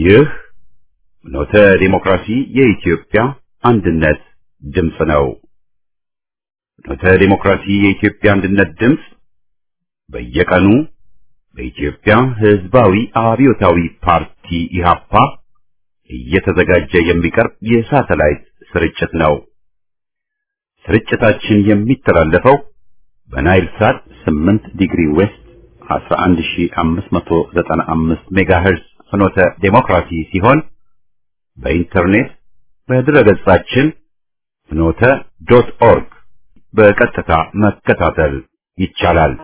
ይህ ኖተ ዲሞክራሲ የኢትዮጵያ አንድነት ድምፅ ነው። ኖተ ዲሞክራሲ የኢትዮጵያ አንድነት ድምፅ በየቀኑ በኢትዮጵያ ሕዝባዊ አብዮታዊ ፓርቲ ኢህአፓ እየተዘጋጀ የሚቀርብ የሳተላይት ስርጭት ነው። ስርጭታችን የሚተላለፈው በናይል ሳት 8 ዲግሪ ዌስት 11595 ሜጋሄርዝ ፍኖተ ዴሞክራሲ ሲሆን በኢንተርኔት በድረገጻችን ፍኖተ ዶት ኦርግ በቀጥታ መከታተል ይቻላል።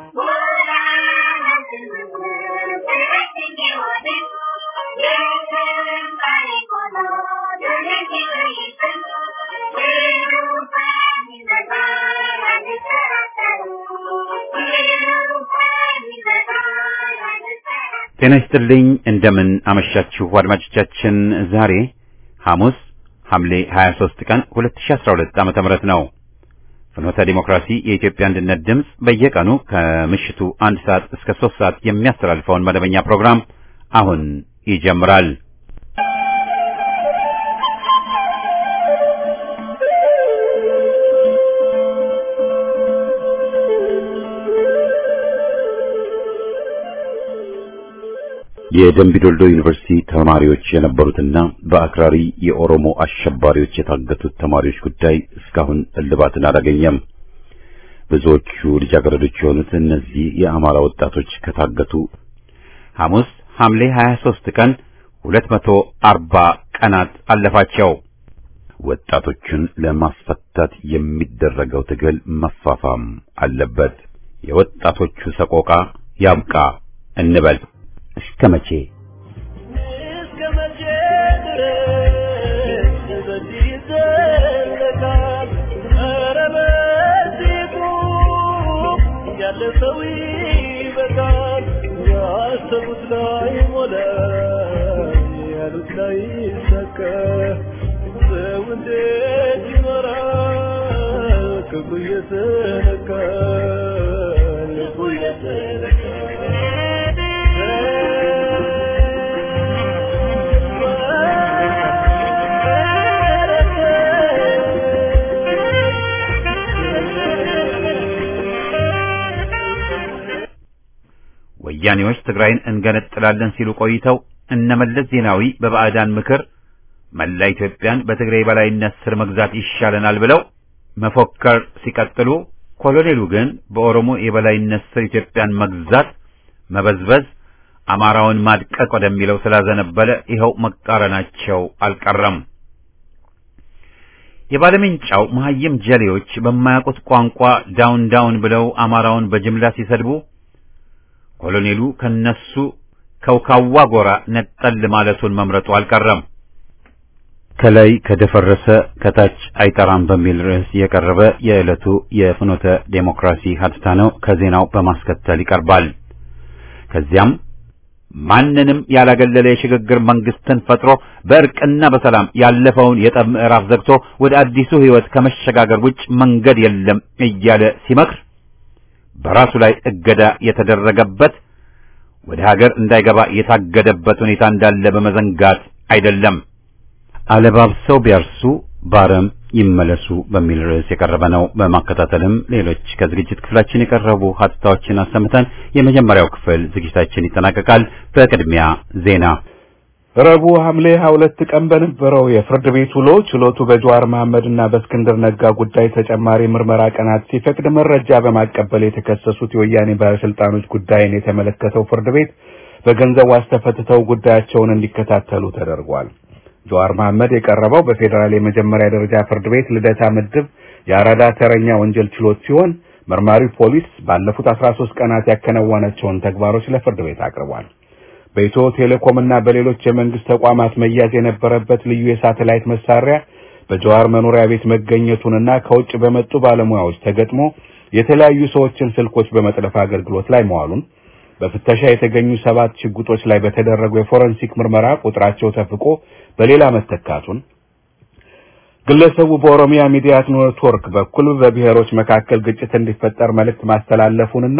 ጤና ይስጥልኝ። እንደምን አመሻችሁ አድማጮቻችን። ዛሬ ሐሙስ ሐምሌ 23 ቀን 2012 ዓመተ ምህረት ነው። ፍኖተ ዲሞክራሲ የኢትዮጵያ አንድነት ድምፅ በየቀኑ ከምሽቱ አንድ ሰዓት እስከ ሶስት ሰዓት የሚያስተላልፈውን መደበኛ ፕሮግራም አሁን ይጀምራል። የደምቢዶልዶ ዩኒቨርሲቲ ተማሪዎች የነበሩትና በአክራሪ የኦሮሞ አሸባሪዎች የታገቱት ተማሪዎች ጉዳይ እስካሁን እልባትን አላገኘም። ብዙዎቹ ልጃገረዶች የሆኑት እነዚህ የአማራ ወጣቶች ከታገቱ ሐሙስ ሐምሌ 23 ቀን 240 ቀናት አለፋቸው። ወጣቶቹን ለማስፈታት የሚደረገው ትግል መፋፋም አለበት። የወጣቶቹ ሰቆቃ ያብቃ እንበል። እስከ መቼ እስከ መቼ ድረስ በዚህ ይዘለቃል? ኧረ በዚህ ቁም፣ ያለ ሰው ይበቃል። ያሰቡት ላይ ሞላ፣ ያሉት ላይ ይሳካ። ሰው እንዴት ይኖራል? ክፉ እየተነካ ልቡ ወያኔዎች ትግራይን እንገነጥላለን ሲሉ ቆይተው እነመለስ ዜናዊ በባዕዳን ምክር መላ ኢትዮጵያን በትግራይ በላይነት ስር መግዛት ይሻለናል ብለው መፎከር ሲቀጥሉ፣ ኮሎኔሉ ግን በኦሮሞ የበላይነት ስር ኢትዮጵያን መግዛት መበዝበዝ አማራውን ማድቀቅ ወደሚለው ስላዘነበለ ይኸው መቃረናቸው አልቀረም። የባለሜንጫው መሐይም ጀሌዎች በማያውቁት ቋንቋ ዳውን ዳውን ብለው አማራውን በጅምላ ሲሰድቡ ኮሎኔሉ ከነሱ ከውካዋ ጎራ ነጠል ማለቱን መምረጡ አልቀረም። ከላይ ከደፈረሰ ከታች አይጠራም በሚል ርዕስ የቀረበ የዕለቱ የፍኖተ ዴሞክራሲ ሀተታ ነው። ከዜናው በማስከተል ይቀርባል። ከዚያም ማንንም ያላገለለ የሽግግር መንግስትን ፈጥሮ በእርቅና በሰላም ያለፈውን የጠብ ምዕራፍ ዘግቶ ወደ አዲሱ ሕይወት ከመሸጋገር ውጭ መንገድ የለም እያለ ሲመክር በራሱ ላይ እገዳ የተደረገበት ወደ ሀገር እንዳይገባ የታገደበት ሁኔታ እንዳለ በመዘንጋት አይደለም። አለባብሰው ቢያርሱ ባረም ይመለሱ በሚል ርዕስ የቀረበ ነው። በማከታተልም ሌሎች ከዝግጅት ክፍላችን የቀረቡ ሀተታዎችን አሰምተን የመጀመሪያው ክፍል ዝግጅታችን ይጠናቀቃል። በቅድሚያ ዜና። ረቡዕ ሐምሌ 22 ቀን በነበረው የፍርድ ቤት ውሎ ችሎቱ በጀዋር መሐመድና በእስክንድር ነጋ ጉዳይ ተጨማሪ ምርመራ ቀናት ሲፈቅድ መረጃ በማቀበል የተከሰሱት የወያኔ ባለስልጣኖች ጉዳይን የተመለከተው ፍርድ ቤት በገንዘብ ዋስ ተፈትተው ጉዳያቸውን እንዲከታተሉ ተደርጓል። ጀዋር መሐመድ የቀረበው በፌዴራል የመጀመሪያ ደረጃ ፍርድ ቤት ልደታ ምድብ የአራዳ ተረኛ ወንጀል ችሎት ሲሆን መርማሪው ፖሊስ ባለፉት 13 ቀናት ያከናወናቸውን ተግባሮች ለፍርድ ቤት አቅርቧል። በኢትዮ ቴሌኮም እና በሌሎች የመንግስት ተቋማት መያዝ የነበረበት ልዩ የሳተላይት መሳሪያ በጀዋር መኖሪያ ቤት መገኘቱንና ከውጭ በመጡ ባለሙያዎች ተገጥሞ የተለያዩ ሰዎችን ስልኮች በመጥለፍ አገልግሎት ላይ መዋሉን በፍተሻ የተገኙ ሰባት ሽጉጦች ላይ በተደረገው የፎረንሲክ ምርመራ ቁጥራቸው ተፍቆ በሌላ መተካቱን ግለሰቡ በኦሮሚያ ሚዲያ ኔትወርክ በኩል በብሔሮች መካከል ግጭት እንዲፈጠር መልእክት ማስተላለፉንና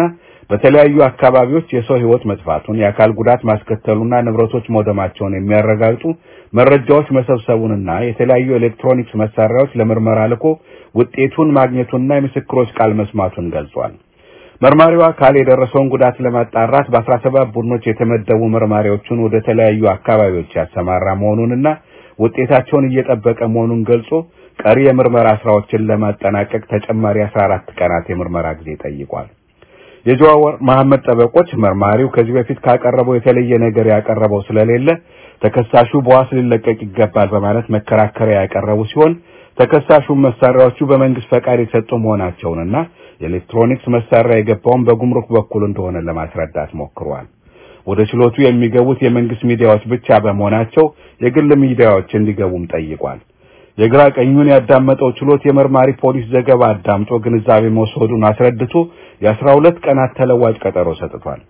በተለያዩ አካባቢዎች የሰው ሕይወት መጥፋቱን፣ የአካል ጉዳት ማስከተሉና ንብረቶች መውደማቸውን የሚያረጋግጡ መረጃዎች መሰብሰቡንና የተለያዩ ኤሌክትሮኒክስ መሳሪያዎች ለምርመራ ልኮ ውጤቱን ማግኘቱንና የምስክሮች ቃል መስማቱን ገልጿል። መርማሪው አካል የደረሰውን ጉዳት ለማጣራት በአስራ ሰባት ቡድኖች የተመደቡ መርማሪዎቹን ወደ ተለያዩ አካባቢዎች ያሰማራ መሆኑንና ውጤታቸውን እየጠበቀ መሆኑን ገልጾ ቀሪ የምርመራ ስራዎችን ለማጠናቀቅ ተጨማሪ 14 ቀናት የምርመራ ጊዜ ጠይቋል። የጀዋር መሐመድ ጠበቆች መርማሪው ከዚህ በፊት ካቀረበው የተለየ ነገር ያቀረበው ስለሌለ ተከሳሹ በዋስ ሊለቀቅ ይገባል በማለት መከራከሪያ ያቀረቡ ሲሆን ተከሳሹም መሳሪያዎቹ በመንግስት ፈቃድ የተሰጡ መሆናቸውንና የኤሌክትሮኒክስ መሳሪያ የገባውን በጉምሩክ በኩል እንደሆነ ለማስረዳት ሞክሯል። ወደ ችሎቱ የሚገቡት የመንግስት ሚዲያዎች ብቻ በመሆናቸው የግል ሚዲያዎች እንዲገቡም ጠይቋል። የግራ ቀኙን ያዳመጠው ችሎት የመርማሪ ፖሊስ ዘገባ አዳምጦ ግንዛቤ መውሰዱን አስረድቶ የአስራ ሁለት ቀናት ተለዋጭ ቀጠሮ ሰጥቷል።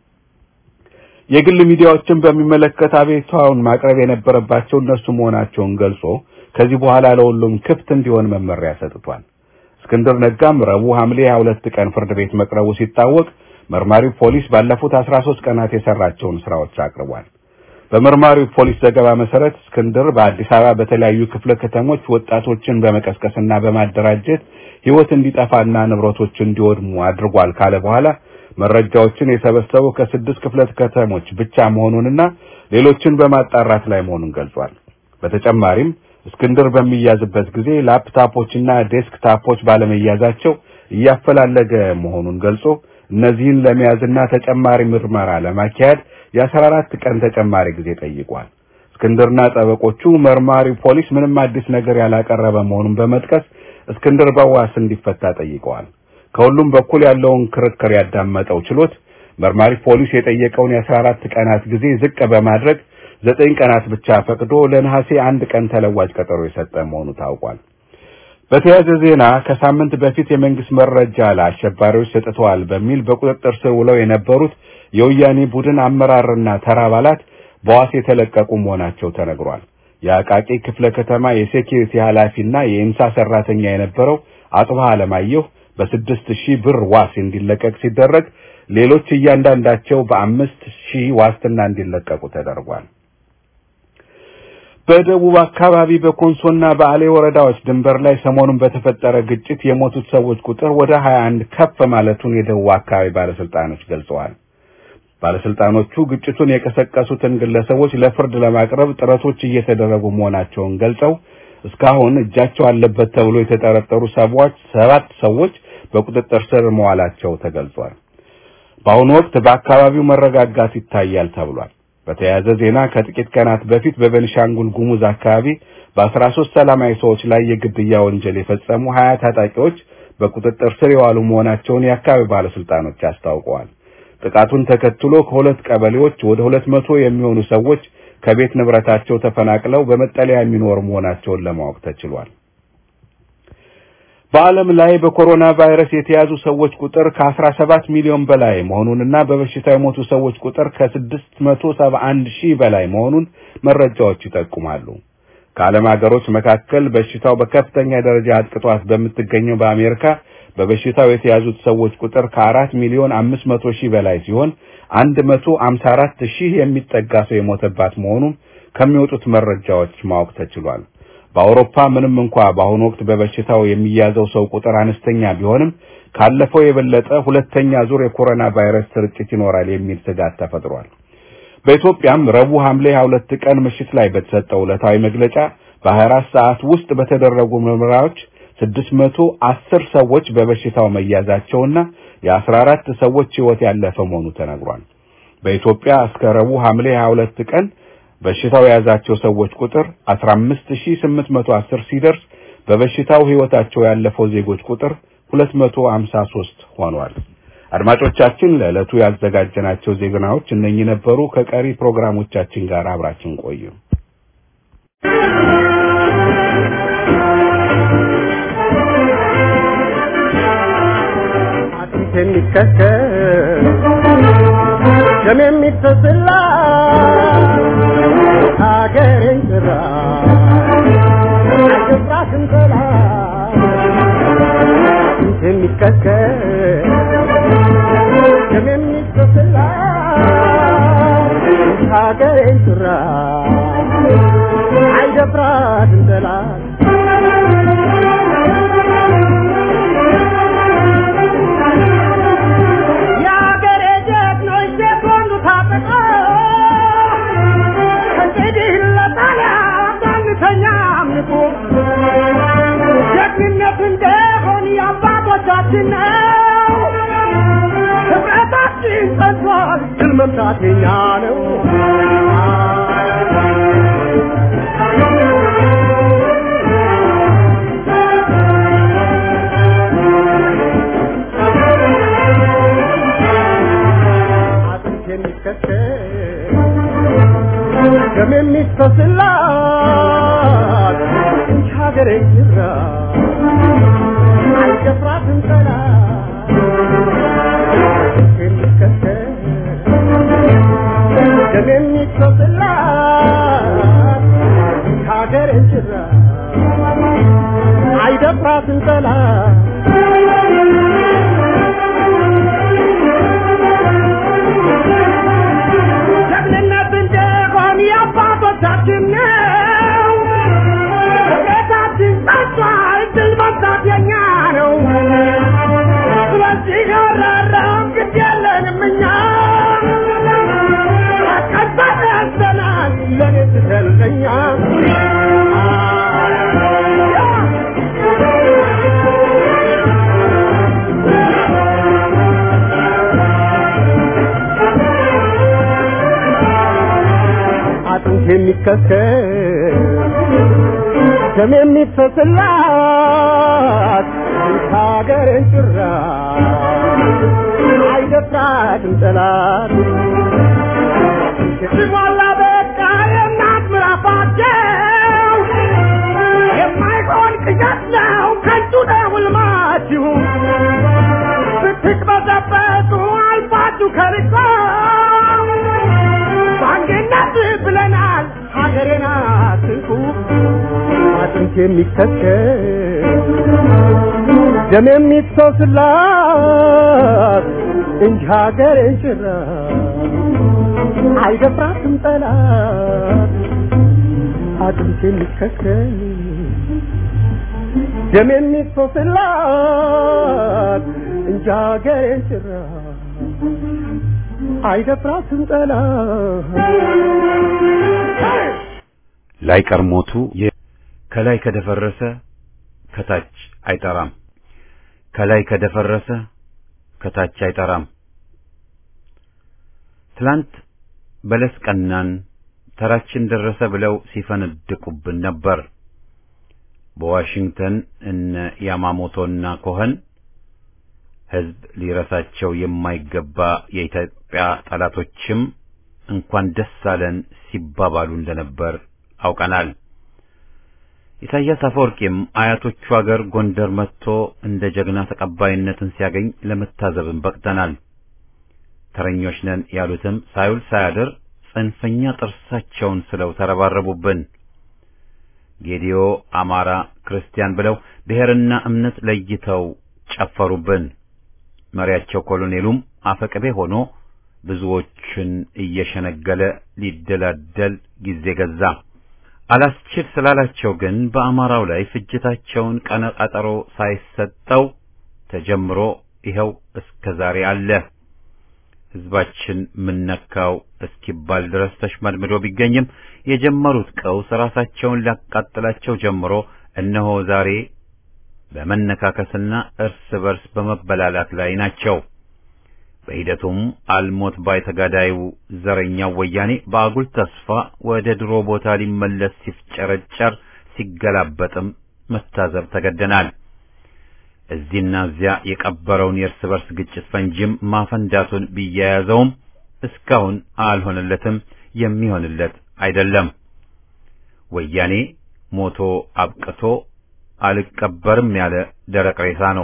የግል ሚዲያዎችን በሚመለከት አቤቱታውን ማቅረብ የነበረባቸው እነሱ መሆናቸውን ገልጾ ከዚህ በኋላ ለሁሉም ክፍት እንዲሆን መመሪያ ሰጥቷል። እስክንድር ነጋም ረቡዕ ሐምሌ 22 ቀን ፍርድ ቤት መቅረቡ ሲታወቅ መርማሪው ፖሊስ ባለፉት 13 ቀናት የሰራቸውን ስራዎች አቅርቧል። በመርማሪው ፖሊስ ዘገባ መሰረት እስክንድር በአዲስ አበባ በተለያዩ ክፍለ ከተሞች ወጣቶችን በመቀስቀስና በማደራጀት ሕይወት እንዲጠፋና ንብረቶች እንዲወድሙ አድርጓል ካለ በኋላ መረጃዎችን የሰበሰበው ከስድስት ክፍለ ከተሞች ብቻ መሆኑንና ሌሎችን በማጣራት ላይ መሆኑን ገልጿል። በተጨማሪም እስክንድር በሚያዝበት ጊዜ ላፕታፖችና ዴስክታፖች ባለመያዛቸው እያፈላለገ መሆኑን ገልጾ እነዚህን ለመያዝና ተጨማሪ ምርመራ ለማካሄድ የአስራ አራት ቀን ተጨማሪ ጊዜ ጠይቋል። እስክንድርና ጠበቆቹ መርማሪው ፖሊስ ምንም አዲስ ነገር ያላቀረበ መሆኑን በመጥቀስ እስክንድር በዋስ እንዲፈታ ጠይቀዋል። ከሁሉም በኩል ያለውን ክርክር ያዳመጠው ችሎት መርማሪ ፖሊስ የጠየቀውን የአስራ አራት ቀናት ጊዜ ዝቅ በማድረግ ዘጠኝ ቀናት ብቻ ፈቅዶ ለነሐሴ አንድ ቀን ተለዋጭ ቀጠሮ የሰጠ መሆኑ ታውቋል። በተያያዘ ዜና ከሳምንት በፊት የመንግስት መረጃ ለአሸባሪዎች ሰጥተዋል በሚል በቁጥጥር ስር ውለው የነበሩት የወያኔ ቡድን አመራርና ተራ አባላት በዋስ የተለቀቁ መሆናቸው ተነግሯል። የአቃቂ ክፍለ ከተማ የሴኪሪቲ ኃላፊና የኢምሳ ሰራተኛ የነበረው አጽብሃ አለማየሁ በስድስት ሺህ ብር ዋስ እንዲለቀቅ ሲደረግ ሌሎች እያንዳንዳቸው በአምስት ሺህ ዋስትና እንዲለቀቁ ተደርጓል። በደቡብ አካባቢ በኮንሶና በአሌ ወረዳዎች ድንበር ላይ ሰሞኑን በተፈጠረ ግጭት የሞቱት ሰዎች ቁጥር ወደ 21 ከፍ ማለቱን የደቡብ አካባቢ ባለስልጣኖች ገልጸዋል። ባለስልጣኖቹ ግጭቱን የቀሰቀሱትን ግለሰቦች ለፍርድ ለማቅረብ ጥረቶች እየተደረጉ መሆናቸውን ገልጸው እስካሁን እጃቸው አለበት ተብሎ የተጠረጠሩ ሰዎች ሰባት ሰዎች በቁጥጥር ስር መዋላቸው ተገልጿል። በአሁኑ ወቅት በአካባቢው መረጋጋት ይታያል ተብሏል። በተያያዘ ዜና ከጥቂት ቀናት በፊት በቤኒሻንጉል ጉሙዝ አካባቢ በአስራ ሶስት ሰላማዊ ሰዎች ላይ የግድያ ወንጀል የፈጸሙ ሀያ ታጣቂዎች በቁጥጥር ስር የዋሉ መሆናቸውን የአካባቢ ባለስልጣኖች አስታውቀዋል። ጥቃቱን ተከትሎ ከሁለት ቀበሌዎች ወደ ሁለት መቶ የሚሆኑ ሰዎች ከቤት ንብረታቸው ተፈናቅለው በመጠለያ የሚኖሩ መሆናቸውን ለማወቅ ተችሏል። በዓለም ላይ በኮሮና ቫይረስ የተያዙ ሰዎች ቁጥር ከ17 ሚሊዮን በላይ መሆኑንና በበሽታው የሞቱ ሰዎች ቁጥር ከ671 ሺህ በላይ መሆኑን መረጃዎች ይጠቁማሉ። ከዓለም ሀገሮች መካከል በሽታው በከፍተኛ ደረጃ አጥቅቷት በምትገኘው በአሜሪካ በበሽታው የተያዙት ሰዎች ቁጥር ከአራት ሚሊዮን አምስት መቶ ሺህ በላይ ሲሆን አንድ መቶ አምሳ አራት ሺህ የሚጠጋ ሰው የሞተባት መሆኑን ከሚወጡት መረጃዎች ማወቅ ተችሏል። በአውሮፓ ምንም እንኳ በአሁኑ ወቅት በበሽታው የሚያዘው ሰው ቁጥር አነስተኛ ቢሆንም ካለፈው የበለጠ ሁለተኛ ዙር የኮሮና ቫይረስ ስርጭት ይኖራል የሚል ስጋት ተፈጥሯል። በኢትዮጵያም ረቡዕ ሐምሌ 22 ቀን ምሽት ላይ በተሰጠው ዕለታዊ መግለጫ በ24 ሰዓት ውስጥ በተደረጉ ምርመራዎች 610 ሰዎች በበሽታው መያዛቸውና የ14 ሰዎች ሕይወት ያለፈ መሆኑ ተነግሯል። በኢትዮጵያ እስከ ረቡዕ ሐምሌ 22 ቀን በሽታው የያዛቸው ሰዎች ቁጥር 15810 ሲደርስ በበሽታው ሕይወታቸው ያለፈው ዜጎች ቁጥር 253 ሆኗል። አድማጮቻችን ለዕለቱ ያዘጋጀናቸው ዜናዎች እነኚህ ነበሩ። ከቀሪ ፕሮግራሞቻችን ጋር አብራችን ቆዩ። የሚከተል ደም የሚፈስላ ሀገሬን ጥራ አይገባትም ጠላት የሚከተል ደም የሚ ሀገሬን ጭራ አይደፍራትም ጠላት የሀገሬ ጀግኖች ሴኮንዱ ታጥቀው ከእንግዲህ ለጣሊያን አንተኛም ንቁ ጀግንነት እንደሆን የአባቶቻችን ነው ህብረታችን ጸንቷል ድል መምታት የኛ ነው አጥንት የሚከተል ደም የሚፈስላት እንጂ ሀገሬ ጅራ አልደፍራትም ጠላት የሚከተል ደም የሚፈስላት እንጂ ሀገሬ ጅራ አይደፍራትም ጠላት ጀግንነት እንደሆን የአባቶቻችን ነው። ቤታችን ጸንቷል፣ ድል መምታት የኛ ነው። ስለዚህ ያራራም ግድ የለንም እኛ ቀባል ያዘናል ለኔ ስትልቀኛ አጥንት የሚከተል ደም የሚፈስላት ሀገርን ጭራ አይደፍራትም ጠላት ሲሟላ በቃ የእናት ምራፋቸው የማይሆን ቅዠት ነው ከንቱ ነው ሕልማችሁ ስትቅበዘበዙ አልፋችሁ ከርቆ በአንድነት ብለናል ሀገሬን አትንኩ አጥንት የሚከተል ደም የሚፈስላት እንጂ ሀገሬን ጭራ አይደፍራትም ጠላት አጥንት የሚከተል ደም የሚፈስላት እንጂ ሀገሬን ጭራ አይደፍራትም ጠላት ላይ ቀርሞቱ ከላይ ከደፈረሰ ከታች አይጠራም። ከላይ ከደፈረሰ ከታች አይጠራም። ትላንት በለስ ቀናን ተራችን ደረሰ ብለው ሲፈነድቁብን ነበር። በዋሽንግተን እነ ያማሞቶና ኮኸን ሕዝብ ሊረሳቸው የማይገባ የኢትዮጵያ ጠላቶችም እንኳን ደስ አለን ሲባባሉ እንደነበር አውቀናል። ኢሳያስ አፈወርቂም አያቶቹ አገር ጎንደር መጥቶ እንደ ጀግና ተቀባይነትን ሲያገኝ ለመታዘብም በቅተናል። ተረኞች ነን ያሉትም ሳይውል ሳያድር ጽንፈኛ ጥርሳቸውን ስለው ተረባረቡብን። ጌዲዮ፣ አማራ፣ ክርስቲያን ብለው ብሔርና እምነት ለይተው ጨፈሩብን። መሪያቸው ኮሎኔሉም አፈቅቤ ሆኖ ብዙዎችን እየሸነገለ ሊደላደል ጊዜ ገዛ። አላስችል ስላላቸው ግን በአማራው ላይ ፍጅታቸውን ቀነ ቀጠሮ ሳይሰጠው ተጀምሮ ይኸው እስከ ዛሬ አለ። ሕዝባችን ምነካው እስኪባል ድረስ ተሽመድምዶ ቢገኝም የጀመሩት ቀውስ ራሳቸውን ሊያቃጥላቸው ጀምሮ እነሆ ዛሬ በመነካከስና እርስ በርስ በመበላላት ላይ ናቸው። በሂደቱም አልሞት ባይ ተጋዳዩ ዘረኛው ወያኔ በአጉል ተስፋ ወደ ድሮ ቦታ ሊመለስ ሲፍጨረጨር ሲገላበጥም መታዘብ ተገደናል። እዚህና እዚያ የቀበረውን የእርስ በርስ ግጭት ፈንጂም ማፈንዳቱን ቢያያዘውም እስካሁን አልሆነለትም፣ የሚሆንለት አይደለም። ወያኔ ሞቶ አብቅቶ አልቀበርም ያለ ደረቅ ሬሳ ነው።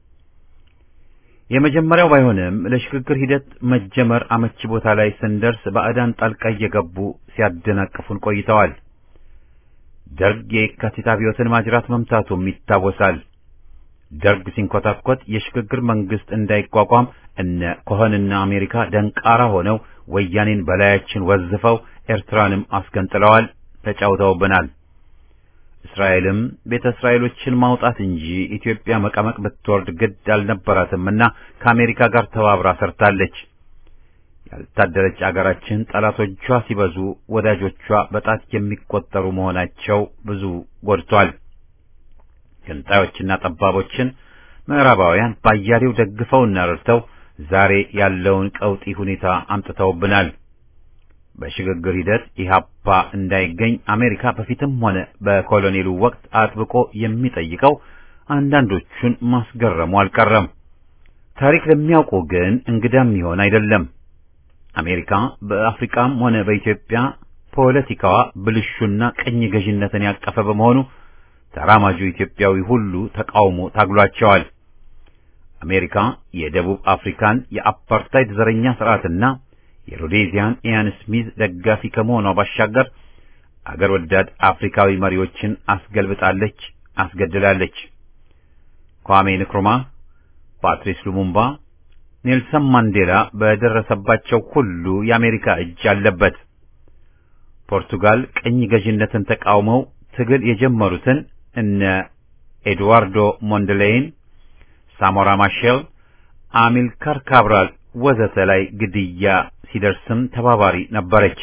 የመጀመሪያው ባይሆንም ለሽግግር ሂደት መጀመር አመቺ ቦታ ላይ ስንደርስ ባዕዳን ጣልቃ እየገቡ ሲያደናቅፉን ቆይተዋል። ደርግ የካቲት አብዮትን ማጅራት መምታቱም ይታወሳል። ደርግ ሲንኮታኮት የሽግግር መንግስት እንዳይቋቋም እነ ኮኸንና አሜሪካ ደንቃራ ሆነው ወያኔን በላያችን ወዝፈው ኤርትራንም አስገንጥለዋል፣ ተጫውተውብናል። እስራኤልም ቤተ እስራኤሎችን ማውጣት እንጂ ኢትዮጵያ መቀመቅ ብትወርድ ግድ አልነበራትምና ከአሜሪካ ጋር ተባብራ ሰርታለች። ያልታደለች አገራችን ጠላቶቿ ሲበዙ ወዳጆቿ በጣት የሚቆጠሩ መሆናቸው ብዙ ጎድቷል። ገንጣዮችና ጠባቦችን ምዕራባውያን ባያሌው ደግፈውና ረድተው ዛሬ ያለውን ቀውጢ ሁኔታ አምጥተውብናል። በሽግግር ሂደት ኢህአፓ እንዳይገኝ አሜሪካ በፊትም ሆነ በኮሎኔሉ ወቅት አጥብቆ የሚጠይቀው አንዳንዶቹን ማስገረሙ አልቀረም። ታሪክ ለሚያውቁ ግን እንግዳም ይሆን አይደለም። አሜሪካ በአፍሪካም ሆነ በኢትዮጵያ ፖለቲካዋ ብልሹና ቅኝ ገዥነትን ያቀፈ በመሆኑ ተራማጁ ኢትዮጵያዊ ሁሉ ተቃውሞ ታግሏቸዋል። አሜሪካ የደቡብ አፍሪካን የአፓርታይድ ዘረኛ ስርዓትና የሮዴዚያን ኢያን ስሚዝ ደጋፊ ከመሆኗ ባሻገር አገር ወዳድ አፍሪካዊ መሪዎችን አስገልብጣለች፣ አስገድላለች። ኳሜ ንክሩማ፣ ፓትሪስ ሉሙምባ፣ ኔልሰን ማንዴላ በደረሰባቸው ሁሉ የአሜሪካ እጅ አለበት። ፖርቱጋል ቅኝ ገዥነትን ተቃውመው ትግል የጀመሩትን እነ ኤድዋርዶ ሞንደሌይን፣ ሳሞራ ማሼል፣ አሚልካር ካብራል ወዘተ ላይ ግድያ ሲደርስም ተባባሪ ነበረች።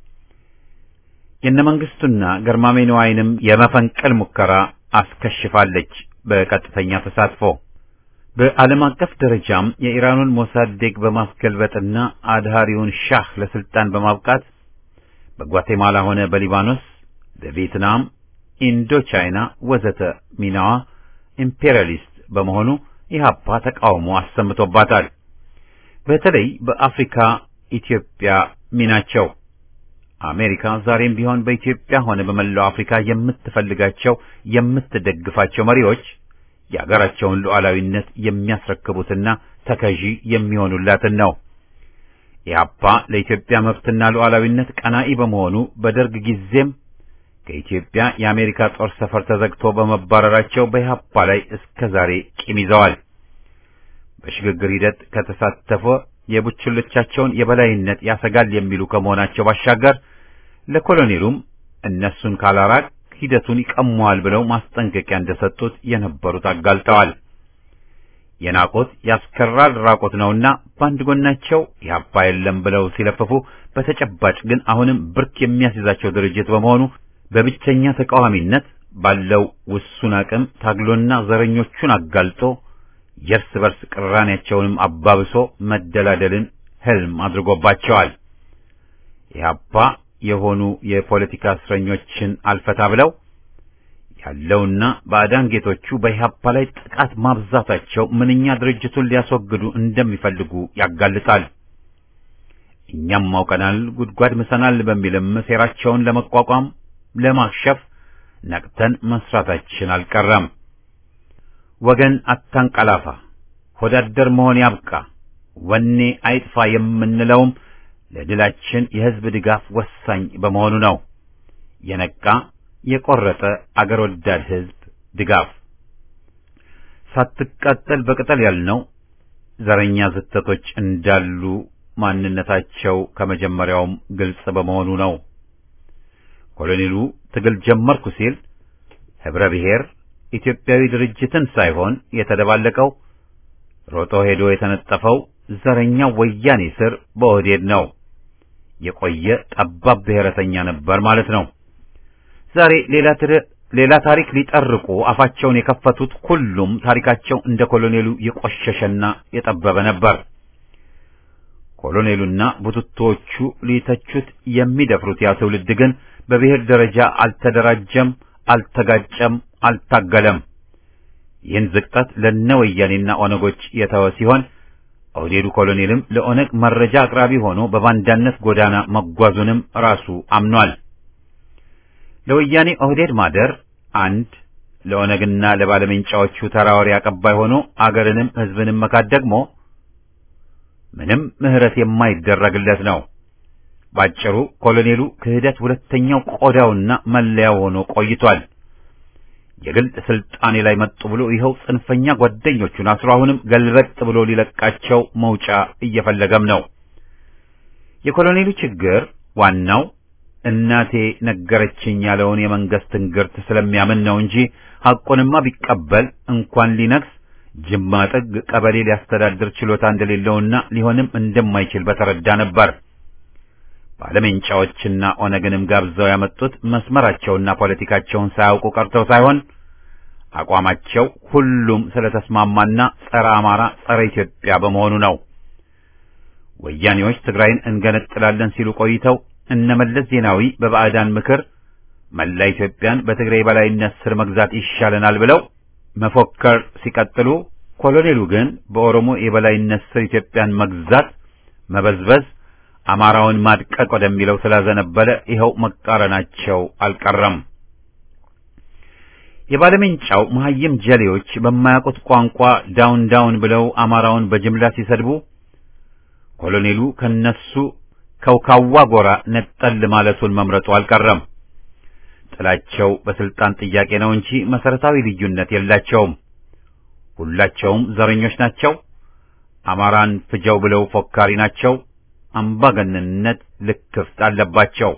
የነ መንግስቱና ገርማሜ ነዋይንም የመፈንቅል ሙከራ አስከሽፋለች በቀጥተኛ ተሳትፎ። በዓለም አቀፍ ደረጃም የኢራኑን ሞሳዴግ በማስገልበጥና አድሃሪውን ሻህ ለስልጣን በማብቃት በጓቴማላ ሆነ በሊባኖስ፣ በቪየትናም፣ ኢንዶ ቻይና ወዘተ ሚናዋ ኢምፔሪያሊስት በመሆኑ ኢህአፓ ተቃውሞ አሰምቶባታል። በተለይ በአፍሪካ ኢትዮጵያ ሚናቸው አሜሪካ ዛሬም ቢሆን በኢትዮጵያ ሆነ በመላው አፍሪካ የምትፈልጋቸው የምትደግፋቸው መሪዎች የአገራቸውን ሉዓላዊነት የሚያስረክቡትና ተከዢ የሚሆኑላትን ነው። ኢህአፓ ለኢትዮጵያ መብትና ሉዓላዊነት ቀናኢ በመሆኑ በደርግ ጊዜም ከኢትዮጵያ የአሜሪካ ጦር ሰፈር ተዘግቶ በመባረራቸው በኢህአፓ ላይ እስከ ዛሬ ቂም ይዘዋል። በሽግግር ሂደት ከተሳተፈ የቡችሎቻቸውን የበላይነት ያሰጋል የሚሉ ከመሆናቸው ባሻገር ለኮሎኔሉም እነሱን ካላራቅ ሂደቱን ይቀመዋል ብለው ማስጠንቀቂያ እንደሰጡት የነበሩት አጋልጠዋል። የናቆት ያስከራል ራቆት ነውና በአንድ ጎናቸው ኢህአፓ የለም ብለው ሲለፍፉ፣ በተጨባጭ ግን አሁንም ብርክ የሚያስይዛቸው ድርጅት በመሆኑ በብቸኛ ተቃዋሚነት ባለው ውሱን አቅም ታግሎና ዘረኞቹን አጋልጦ የእርስ በርስ ቅራኔያቸውንም አባብሶ መደላደልን ህልም አድርጎባቸዋል። ኢህአፓ የሆኑ የፖለቲካ እስረኞችን አልፈታ ብለው ያለውና ባዕዳን ጌቶቹ በኢህአፓ ላይ ጥቃት ማብዛታቸው ምንኛ ድርጅቱን ሊያስወግዱ እንደሚፈልጉ ያጋልጣል። እኛም አውቀናል፣ ጉድጓድ ምሰናል በሚልም ሴራቸውን ለመቋቋም ለማክሸፍ ነቅተን መስራታችን አልቀረም። ወገን አታንቀላፋ፣ ሆዳደር መሆን ያብቃ፣ ወኔ አይጥፋ የምንለውም ለድላችን የህዝብ ድጋፍ ወሳኝ በመሆኑ ነው። የነቃ የቆረጠ አገር ወዳድ ህዝብ ድጋፍ ሳትቃጠል በቅጠል ያልነው ዘረኛ ዝተቶች እንዳሉ ማንነታቸው ከመጀመሪያውም ግልጽ በመሆኑ ነው። ኮሎኔሉ ትግል ጀመርኩ ሲል ህብረ ብሔር ኢትዮጵያዊ ድርጅትን ሳይሆን የተደባለቀው ሮጦ ሄዶ የተነጠፈው ዘረኛው ወያኔ ስር በኦህዴድ ነው። የቆየ ጠባብ ብሔረተኛ ነበር ማለት ነው። ዛሬ ሌላ ሌላ ታሪክ ሊጠርቁ አፋቸውን የከፈቱት ሁሉም ታሪካቸው እንደ ኮሎኔሉ የቆሸሸና የጠበበ ነበር። ኮሎኔሉና ቡትቶዎቹ ሊተቹት የሚደፍሩት ያ ትውልድ ግን በብሔር ደረጃ አልተደራጀም፣ አልተጋጨም፣ አልታገለም። ይህን ዝቅጠት ለነ ወያኔና ኦነጎች የተወ ሲሆን ኦህዴዱ ኮሎኔልም ለኦነግ መረጃ አቅራቢ ሆኖ በባንዳነት ጎዳና መጓዙንም ራሱ አምኗል። ለወያኔ ኦህዴድ ማደር አንድ፣ ለኦነግና ለባለመንጫዎቹ ተራዋሪ አቀባይ ሆኖ አገርንም ህዝብንም መካድ ደግሞ ምንም ምህረት የማይደረግለት ነው። ባጭሩ ኮሎኔሉ ክህደት ሁለተኛው ቆዳውና መለያው ሆኖ ቆይቷል። የግል ስልጣኔ ላይ መጡ ብሎ ይኸው ጽንፈኛ ጓደኞቹን አስሮ አሁንም ገልበጥ ብሎ ሊለቃቸው መውጫ እየፈለገም ነው። የኮሎኔሉ ችግር ዋናው እናቴ ነገረችኝ ያለውን የመንግስት እንግርት ስለሚያምን ነው እንጂ ሐቁንማ ቢቀበል እንኳን ሊነግስ ጅማ ጥግ ቀበሌ ሊያስተዳድር ችሎታ እንደሌለውና ሊሆንም እንደማይችል በተረዳ ነበር። ባለሜንጫዎችና ኦነግንም ጋብዘው ያመጡት መስመራቸውና ፖለቲካቸውን ሳያውቁ ቀርተው ሳይሆን አቋማቸው ሁሉም ስለተስማማና ጸረ አማራ፣ ጸረ ኢትዮጵያ በመሆኑ ነው። ወያኔዎች ትግራይን እንገነጥላለን ሲሉ ቆይተው እነመለስ ዜናዊ በባዕዳን ምክር መላ ኢትዮጵያን በትግራይ በላይነት ስር መግዛት ይሻለናል ብለው መፎከር ሲቀጥሉ፣ ኮሎኔሉ ግን በኦሮሞ የበላይነት ስር ኢትዮጵያን መግዛት መበዝበዝ አማራውን ማድቀቅ ወደሚለው ስላዘነበለ ይኸው መቃረናቸው አልቀረም። የባለሜንጫው መሐይም ጀሌዎች በማያውቁት ቋንቋ ዳውን ዳውን ብለው አማራውን በጅምላ ሲሰድቡ ኮሎኔሉ ከነሱ ከውካዋ ጎራ ነጠል ማለቱን መምረጡ አልቀረም። ጥላቸው በስልጣን ጥያቄ ነው እንጂ መሰረታዊ ልዩነት የላቸውም። ሁላቸውም ዘረኞች ናቸው። አማራን ፍጀው ብለው ፎካሪ ናቸው። አምባገነንነት ልክፍት አለባቸው።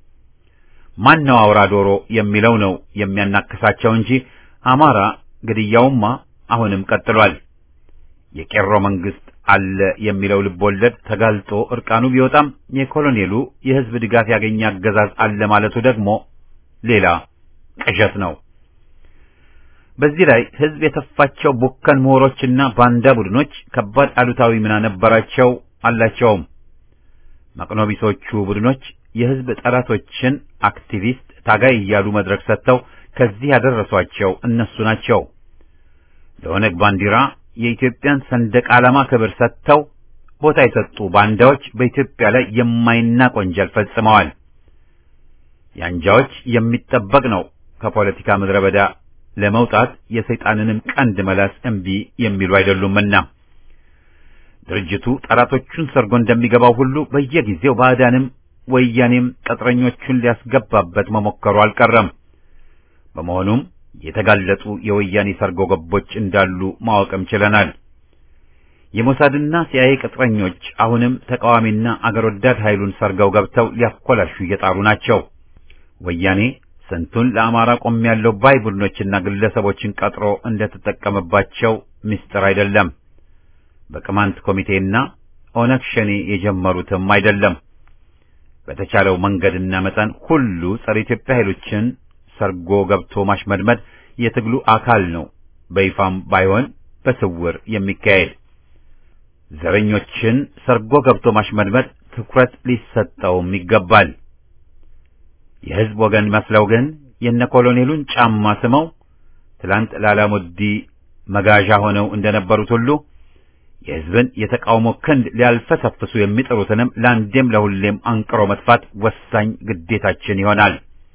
ማን ነው አውራ ዶሮ የሚለው ነው የሚያናክሳቸው እንጂ አማራ ግድያውማ አሁንም ቀጥሏል። የቄሮ መንግስት አለ የሚለው ልቦለድ ተጋልጦ እርቃኑ ቢወጣም የኮሎኔሉ የህዝብ ድጋፍ ያገኘ አገዛዝ አለ ማለቱ ደግሞ ሌላ ቅዠት ነው። በዚህ ላይ ህዝብ የተፋቸው ቡከን ምሁሮችና ባንዳ ቡድኖች ከባድ አሉታዊ ሚና ነበራቸው አላቸውም። መቅኖቢሶቹ ቡድኖች የህዝብ ጠላቶችን አክቲቪስት፣ ታጋይ እያሉ መድረክ ሰጥተው ከዚህ ያደረሷቸው እነሱ ናቸው። ለኦነግ ባንዲራ የኢትዮጵያን ሰንደቅ ዓላማ ክብር ሰጥተው ቦታ የሰጡ ባንዳዎች በኢትዮጵያ ላይ የማይናቅ ወንጀል ፈጽመዋል። የአንጃዎች የሚጠበቅ ነው ከፖለቲካ ምድረ በዳ ለመውጣት የሰይጣንንም ቀንድ መላስ እምቢ የሚሉ አይደሉምና ድርጅቱ ጠላቶቹን ሰርጎ እንደሚገባው ሁሉ በየጊዜው ባዕዳንም ወያኔም ቅጥረኞቹን ሊያስገባበት መሞከሩ አልቀረም። በመሆኑም የተጋለጡ የወያኔ ሰርጎ ገቦች እንዳሉ ማወቅም ችለናል። የሞሳድና ሲአይኤ ቅጥረኞች አሁንም ተቃዋሚና አገር ወዳድ ኃይሉን ሰርገው ገብተው ሊያኮላሹ እየጣሩ ናቸው። ወያኔ ስንቱን ለአማራ ቆሜያለሁ ባይ ቡድኖችና ግለሰቦችን ቀጥሮ እንደተጠቀመባቸው ምስጢር አይደለም። በቅማንት ኮሚቴና ኦነግ ሸኔ የጀመሩትም አይደለም። በተቻለው መንገድና መጠን ሁሉ ጸረ ኢትዮጵያ ኃይሎችን ሰርጎ ገብቶ ማሽመድመድ የትግሉ አካል ነው። በይፋም ባይሆን በስውር የሚካሄድ ዘረኞችን ሰርጎ ገብቶ ማሽመድመድ ትኩረት ሊሰጠውም ይገባል። የሕዝብ ወገን መስለው ግን የነ ኮሎኔሉን ጫማ ስመው ትላንት ላላሙዲ መጋዣ ሆነው እንደነበሩት ሁሉ የሕዝብን የተቃውሞ ክንድ ሊያልፈሰፍሱ የሚጥሩትንም ለአንዴም ለሁሌም አንቅሮ መጥፋት ወሳኝ ግዴታችን ይሆናል።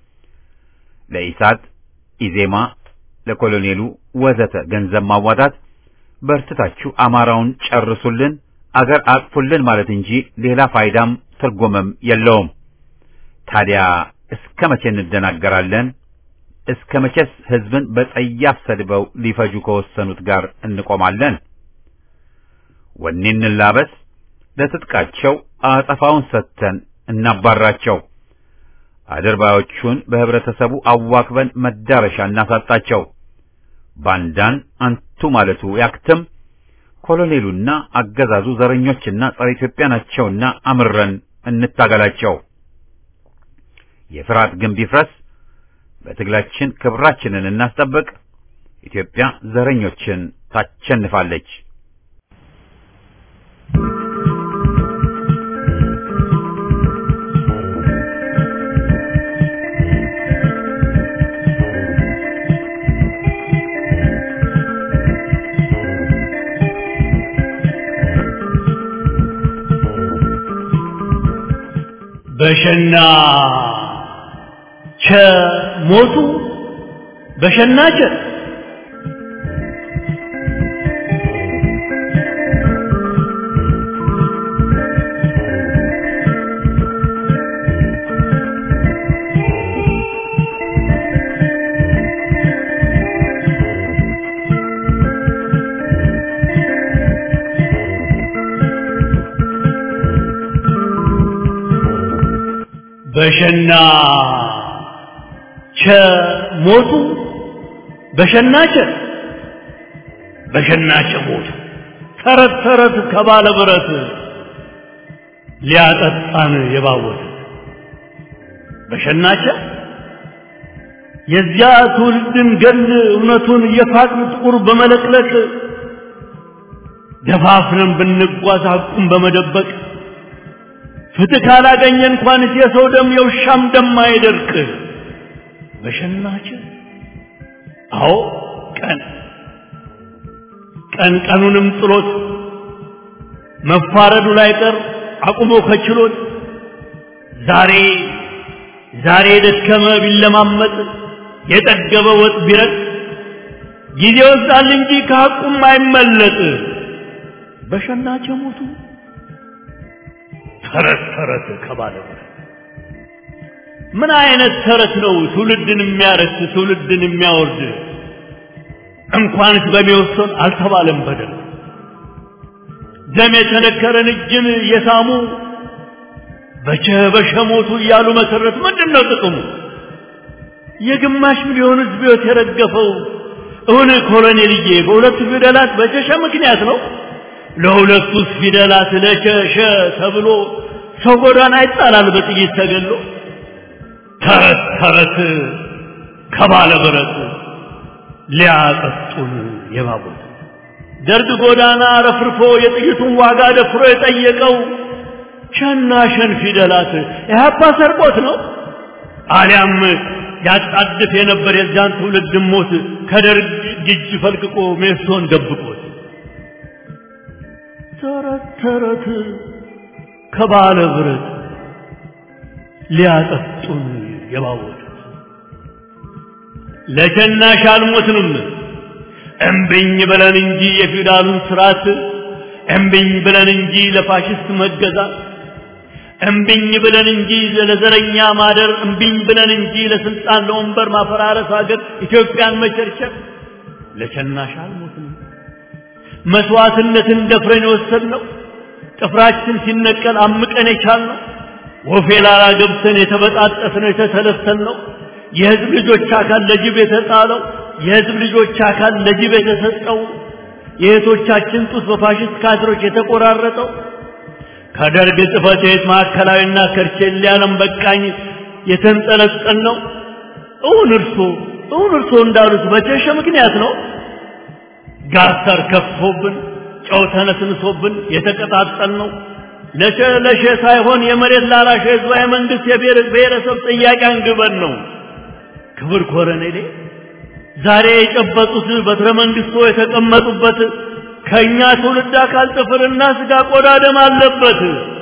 ለኢሳት፣ ኢዜማ፣ ለኮሎኔሉ ወዘተ ገንዘብ ማዋጣት በርትታችሁ አማራውን ጨርሱልን፣ አገር አጥፉልን ማለት እንጂ ሌላ ፋይዳም ትርጉምም የለውም። ታዲያ እስከ መቼ እንደናገራለን? እስከ መቼስ ሕዝብን በጸያፍ ሰድበው ሊፈጁ ከወሰኑት ጋር እንቆማለን? ወኔ እንላበስ፣ ለትጥቃቸው አጸፋውን ሰጥተን እናባራቸው። አድርባዮቹን በህብረተሰቡ አዋክበን መዳረሻ እናሳጣቸው። ባንዳን አንቱ ማለቱ ያክትም። ኮሎኔሉና አገዛዙ ዘረኞችና ጸረ ኢትዮጵያ ናቸውና አምረን እንታገላቸው። የፍርሃት ግንብ ይፍረስ። በትግላችን ክብራችንን እናስጠብቅ። ኢትዮጵያ ዘረኞችን ታቸንፋለች። በሸና ቸ ሞቱ በሸና ቸ በሸና ቸ ሞቱ በሸና ቸ በሸና ቸ ሞቱ ተረት ተረት ከባለ ብረት ሊያጠጣን የባወት በሸናቸ የዚያ ትውልድን ገል እውነቱን የፋቅን ጥቁር በመለቅለቅ ደፋፍረን ብንጓዝ ሐቁን በመደበቅ ፍትህ ካላገኘ እንኳንስ የሰው ደም የውሻም ደም አይደርቅ በሸናቸ አዎ ቀን ቀን ቀኑንም ጥሎት መፋረዱ ላይ ቀር አቁሞ ከችሎት ዛሬ ዛሬ የደከመ ቢለማመጥ የጠገበ ወጥ ቢረጥ ጊዜ ወስዳል እንጂ ከሐቁም አይመለጥ በሸናቸው ሞቱ ተረት ተረት ከባለ ምን አይነት ተረት ነው ትውልድን የሚያረክስ ትውልድን የሚያወርድ እንኳንስ በሚወሰን አልተባለም በደል ደም የተነከረን እጅን የሳሙ በቸ በሸ ሞቱ እያሉ መሰረት ምንድን ነው ጥቅሙ? የግማሽ ሚሊዮን ሕዝብ ሕይወት የረገፈው እውን ኮሎኔልዬ በሁለቱ ፊደላት በቸሸ ምክንያት ነው። ለሁለቱስ ፊደላት ለቸሸ ተብሎ ሰው ጎዳና ይጣላል በጥይት ተገሎ። ተረት ተረት ከባለ ብረት ሊያጠጡን የባቡት ደርግ ጎዳና ረፍርፎ የጥይቱን ዋጋ ደፍሮ የጠየቀው ሸና ሸን ፊደላት ኢህአፓ ሰርቆት ነው አሊያም ያጣድፍ የነበር የዚያን ትውልድ ሞት ከደርግ እጅ ፈልቅቆ ሜሶን ደብቆት ተረት ተረት ከባለ ብረት ሊያጠጡን የባወጡት ለሸናሽ አልሞትንም እምብኝ ብለን እንጂ የፊውዳሉን ስርዓት እምብኝ ብለን እንጂ ለፋሽስት መገዛት እምብኝ ብለን እንጂ ለዘረኛ ማደር እምብኝ ብለን እንጂ ለስልጣን ለወንበር ማፈራረስ ሀገር ኢትዮጵያን መቸርቸር ለሸናሽ አልሞትንም መስዋዕትነትን ደፍረን የወሰድነው ጥፍራችን ሲነቀል አምቀን የቻልነው ወፌ ላላ ገብተን የተበጣጠስነው የተተለተልነው የህዝብ ልጆች አካል ለጅብ የተጣለው የህዝብ ልጆች አካል ለጅብ የተሰጠው የእህቶቻችን ጡት በፋሽስት ካድሮች የተቆራረጠው ከደርግ ጽሕፈት ቤት ማዕከላዊና ከርቼሌ ዓለም በቃኝ የተንጠለጠል ነው። እውን እርሶ እውን እርሶ እንዳሉት በቸሸ ምክንያት ነው። ጋስተር ከፍቶብን ጨው ተነስንሶብን የተቀጣጠል ነው። ለሸ ለሸ ሳይሆን የመሬት ላራሽ ህዝባዊ መንግስት የብሔረሰብ ጥያቄ አንግበን ነው። ክብር ኮረኔሌ ዛሬ የጨበጡት በትረ መንግስቶ የተቀመጡበት ከእኛ ትውልድ አካል ጥፍርና ስጋ ቆዳ ደም አለበት።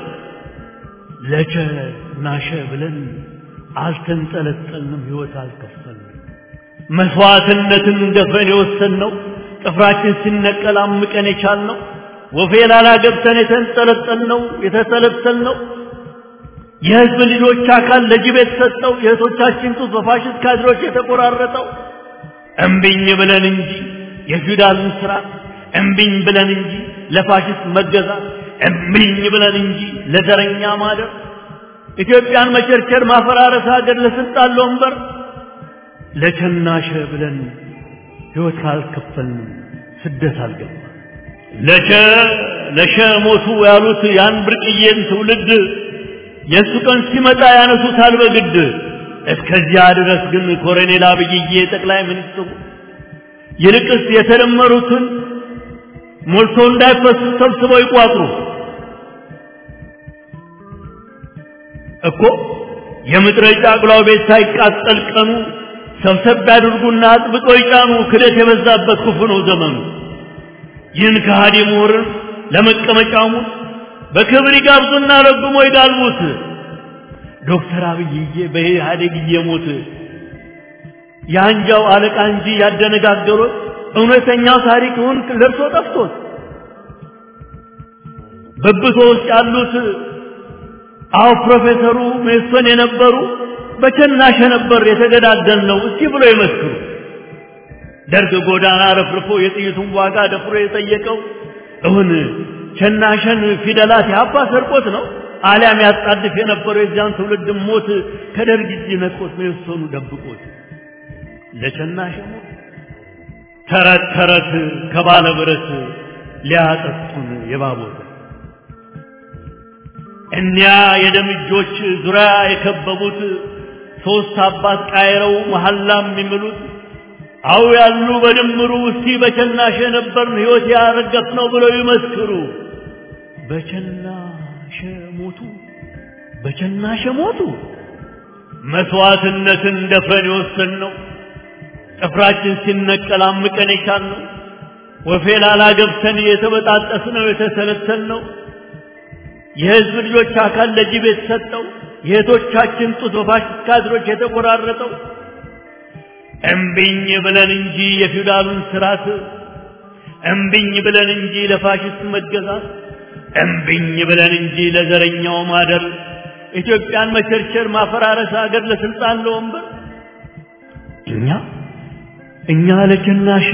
ለቸ ናሸ ብለን አልተንጠለጠልንም፣ ህይወት አልከፈልንም። መስዋዕትነትን ደፍረን የወሰንነው ጥፍራችን ሲነቀል አምቀን የቻልነው ወፌ ላላ ገብተን የተንጠለጠልነው የተተለተልነው የህዝብ ልጆች አካል ለጅብ የተሰጠው የእህቶቻችን ጡት በፋሽስት ካድሮች የተቆራረጠው እምቢኝ ብለን እንጂ የፊውዳልን ስርዓት እምቢኝ ብለን እንጂ ለፋሽስት መገዛት እምቢኝ ብለን እንጂ ለዘረኛ ማደር ኢትዮጵያን መቸርቸር ማፈራረስ ሀገር ለስልጣን ለወንበር ለቸናሸ ብለን ህይወት ካልከፈልን ስደት አልገባ ለቸ ለሸ ሞቱ ያሉት ያን ብርቅዬን ትውልድ የእሱ ቀን ሲመጣ ያነሱታል በግድ እስከዚያ ድረስ ግን ኮሎኔል አብይዬ ጠቅላይ ሚኒስትሩ ይልቅስ የተደመሩትን ሞልቶ እንዳይፈሱ ሰብስበው ይቋጥሩ እኮ የምድረ ጫቅላው ቤት ሳይቃጠል ቀኑ ሰብሰብ ያድርጉና አጥብቀው ይጫኑ። ክደት የበዛበት ክፉ ነው ዘመኑ። ይህን ከሃዲ ምሁርን ለመቀመጫሙ በክብር ይጋብዙና ረግሞ ይጋልቡት። ዶክተር አብይዬ በኢህአዴግ እየሞት የአንጃው አለቃ እንጂ ያደነጋገሩት እውነተኛው ታሪክውን ለርሶ ጠፍቶት በብቶ ውስጥ ያሉት አዎ ፕሮፌሰሩ ሜሶን የነበሩ በቸናሸ ነበር የተገዳደል ነው እስቲ ብሎ ይመስክሩ። ደርግ ጎዳና ረፍርፎ የጥይቱን ዋጋ ደፍሮ የጠየቀው እውን ቸናሸን ፊደላት ያባ ሰርቆት ነው። አሊያም ያጣድፍ የነበረው የዚያን ትውልድ ሞት ከደርግ እጅ ነጥቆት መወሰኑ ደብቆት ለቸናሸ ሞት ተረት ተረት ከባለ ብረት ሊያጠጡን የባቦት እኒያ የደም እጆች ዙሪያ የከበቡት ሶስት አባት ቃይረው መሐላም የሚምሉት አው ያሉ በድምሩ እስቲ በቸናሸ ነበርን ሕይወት ያረገፍ ነው ብለው ይመስክሩ። በቸናሸ ሞቱ፣ በቸናሸ ሞቱ። መስዋዕትነትን ደፍረን የወሰን ነው ጥፍራችን ሲነቀል አምቀን የቻልነው ወፌ ላላ ገብተን የተበጣጠስ ነው የተሰለሰል ነው የህዝብ ልጆች አካል ለጅብ የተሰጠው የእህቶቻችን ጡት በፋሽስት ካድሮች የተቆራረጠው እምቢኝ ብለን እንጂ የፊውዳሉን ስርዓት እምቢኝ ብለን እንጂ ለፋሽስት መገዛት እምቢኝ ብለን እንጂ ለዘረኛው ማደር ኢትዮጵያን መቸርቸር ማፈራረስ ሀገር ለስልጣን ለወንበር እኛ እኛ ለቸናሸ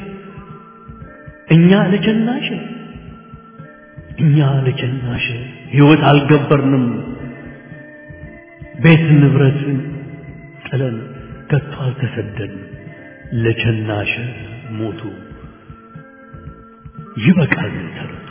እኛ ለቸናሸ እኛ ለቸናሸ ህይወት አልገበርንም ቤት ንብረት ጥለን ከቶ አልተሰደድን ለቸናሸ ሞቱ ይበቃል ተረቱ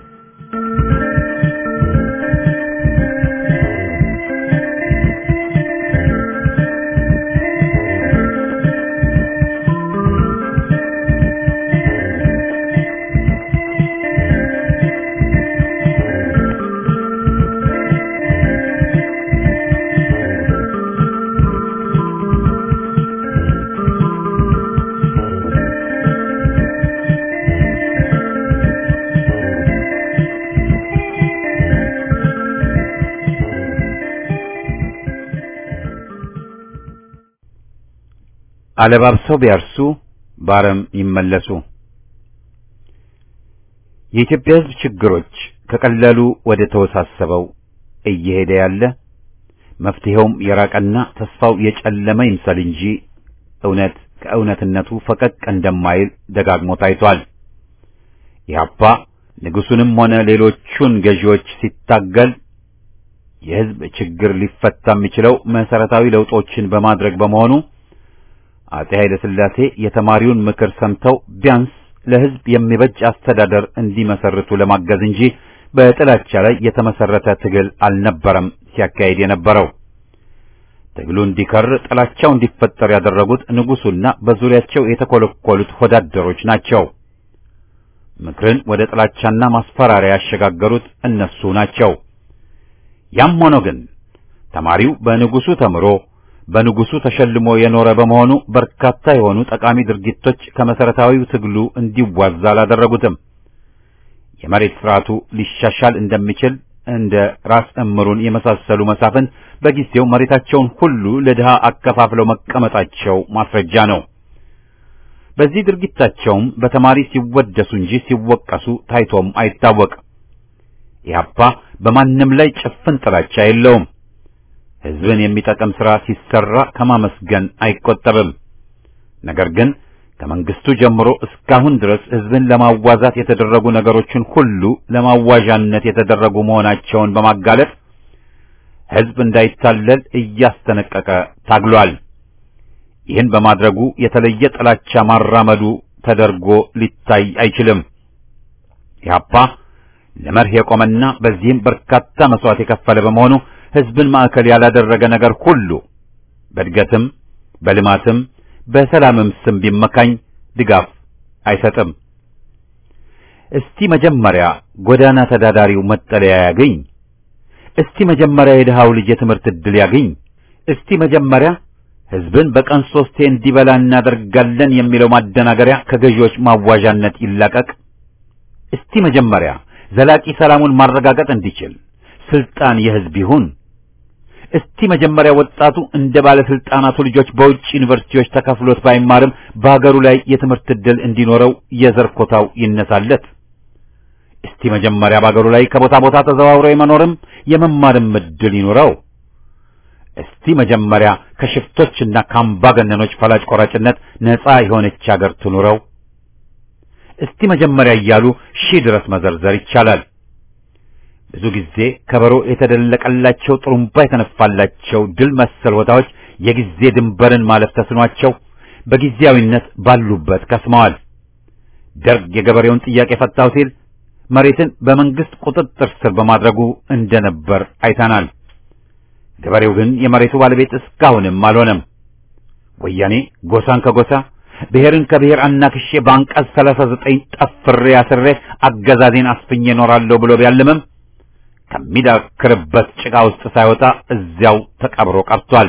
አለባብሰው ቢያርሱ ባረም ይመለሱ። የኢትዮጵያ ሕዝብ ችግሮች ከቀላሉ ወደ ተወሳሰበው እየሄደ ያለ መፍትሄውም የራቀና ተስፋው የጨለመ ይምሰል እንጂ እውነት ከእውነትነቱ ፈቀቅ እንደማይል ደጋግሞ ታይቷል። ኢህአፓ ንጉሱንም ሆነ ሌሎቹን ገዢዎች ሲታገል የሕዝብ ችግር ሊፈታ የሚችለው መሰረታዊ ለውጦችን በማድረግ በመሆኑ አጼ ኃይለ ሥላሴ የተማሪውን ምክር ሰምተው ቢያንስ ለሕዝብ የሚበጅ አስተዳደር እንዲመሰርቱ ለማገዝ እንጂ በጥላቻ ላይ የተመሰረተ ትግል አልነበረም ሲያካሂድ የነበረው። ትግሉ እንዲከር ጥላቻው እንዲፈጠር ያደረጉት ንጉሱና በዙሪያቸው የተኮለኮሉት ወዳደሮች ናቸው። ምክርን ወደ ጥላቻና ማስፈራሪያ ያሸጋገሩት እነሱ ናቸው። ያም ሆኖ ግን ተማሪው በንጉሱ ተምሮ በንጉሱ ተሸልሞ የኖረ በመሆኑ በርካታ የሆኑ ጠቃሚ ድርጊቶች ከመሰረታዊው ትግሉ እንዲዋዛ አላደረጉትም። የመሬት ስርዓቱ ሊሻሻል እንደሚችል እንደ ራስ እምሩን የመሳሰሉ መሳፍን በጊዜው መሬታቸውን ሁሉ ለድሃ አከፋፍለው መቀመጣቸው ማስረጃ ነው። በዚህ ድርጊታቸውም በተማሪ ሲወደሱ እንጂ ሲወቀሱ ታይቶም አይታወቅ። ኢህአፓ በማንም ላይ ጭፍን ጥላቻ የለውም። ሕዝብን የሚጠቅም ሥራ ሲሰራ ከማመስገን አይቆጠብም። ነገር ግን ከመንግስቱ ጀምሮ እስካሁን ድረስ ሕዝብን ለማዋዛት የተደረጉ ነገሮችን ሁሉ ለማዋዣነት የተደረጉ መሆናቸውን በማጋለጥ ሕዝብ እንዳይታለል እያስጠነቀቀ ታግሏል። ይህን በማድረጉ የተለየ ጥላቻ ማራመዱ ተደርጎ ሊታይ አይችልም። ኢህአፓ ለመርህ የቆመና በዚህም በርካታ መስዋዕት የከፈለ በመሆኑ ሕዝብን ማዕከል ያላደረገ ነገር ሁሉ በእድገትም በልማትም በሰላምም ስም ቢመካኝ ድጋፍ አይሰጥም። እስቲ መጀመሪያ ጎዳና ተዳዳሪው መጠለያ ያገኝ። እስቲ መጀመሪያ የድሃው ልጅ የትምህርት ዕድል ያገኝ። እስቲ መጀመሪያ ሕዝብን በቀን ሶስቴ እንዲበላ እናደርጋለን የሚለው ማደናገሪያ ከገዢዎች ማዋዣነት ይላቀቅ። እስቲ መጀመሪያ ዘላቂ ሰላሙን ማረጋገጥ እንዲችል ስልጣን የሕዝብ ይሁን። እስቲ መጀመሪያ ወጣቱ እንደ ባለስልጣናቱ ልጆች በውጭ ዩኒቨርሲቲዎች ተከፍሎት ባይማርም በሀገሩ ላይ የትምህርት ዕድል እንዲኖረው የዘር ኮታው ይነሳለት። እስቲ መጀመሪያ በሀገሩ ላይ ከቦታ ቦታ ተዘዋውሮ የመኖርም የመማርም ዕድል ይኖረው። እስቲ መጀመሪያ ከሽፍቶችና ከአምባገነኖች ፈላጭ ቆራጭነት ነፃ የሆነች ሀገር ትኑረው። እስቲ መጀመሪያ እያሉ ሺህ ድረስ መዘርዘር ይቻላል። ብዙ ጊዜ ከበሮ የተደለቀላቸው ጥሩምባ የተነፋላቸው ድል መሰል ቦታዎች የጊዜ ድንበርን ማለፍ ተስኗቸው በጊዜያዊነት ባሉበት ከስመዋል። ደርግ የገበሬውን ጥያቄ ፈታው ሲል መሬትን በመንግስት ቁጥጥር ስር በማድረጉ እንደነበር አይተናል። ገበሬው ግን የመሬቱ ባለቤት እስካሁንም አልሆነም። ወያኔ ጎሳን ከጎሳ ብሔርን ከብሔር አናክሼ በአንቀጽ 39 ጠፍሬ አስሬ አገዛዜን አስፍኜ እኖራለሁ ብሎ ቢያልምም ከሚዳክርበት ጭቃ ውስጥ ሳይወጣ እዚያው ተቀብሮ ቀርቷል።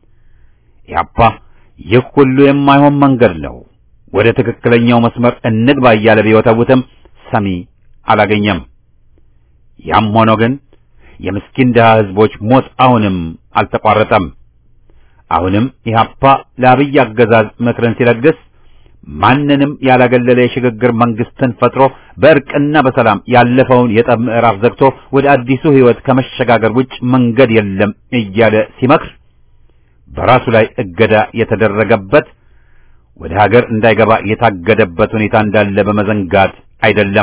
ያፓ ይህ ሁሉ የማይሆን መንገድ ነው፣ ወደ ትክክለኛው መስመር እንግባ እያለ ቢወተውትም ሰሚ አላገኘም። ያም ሆኖ ግን የምስኪን ድሃ ህዝቦች ሞት አሁንም አልተቋረጠም። አሁንም ኢህአፓ ለአብይ አገዛዝ ምክርን ሲለግስ ማንንም ያላገለለ የሽግግር መንግስትን ፈጥሮ በእርቅና በሰላም ያለፈውን የጠብ ምዕራፍ ዘግቶ ወደ አዲሱ ህይወት ከመሸጋገር ውጭ መንገድ የለም እያለ ሲመክር በራሱ ላይ እገዳ የተደረገበት ወደ ሀገር እንዳይገባ የታገደበት ሁኔታ እንዳለ በመዘንጋት አይደለም።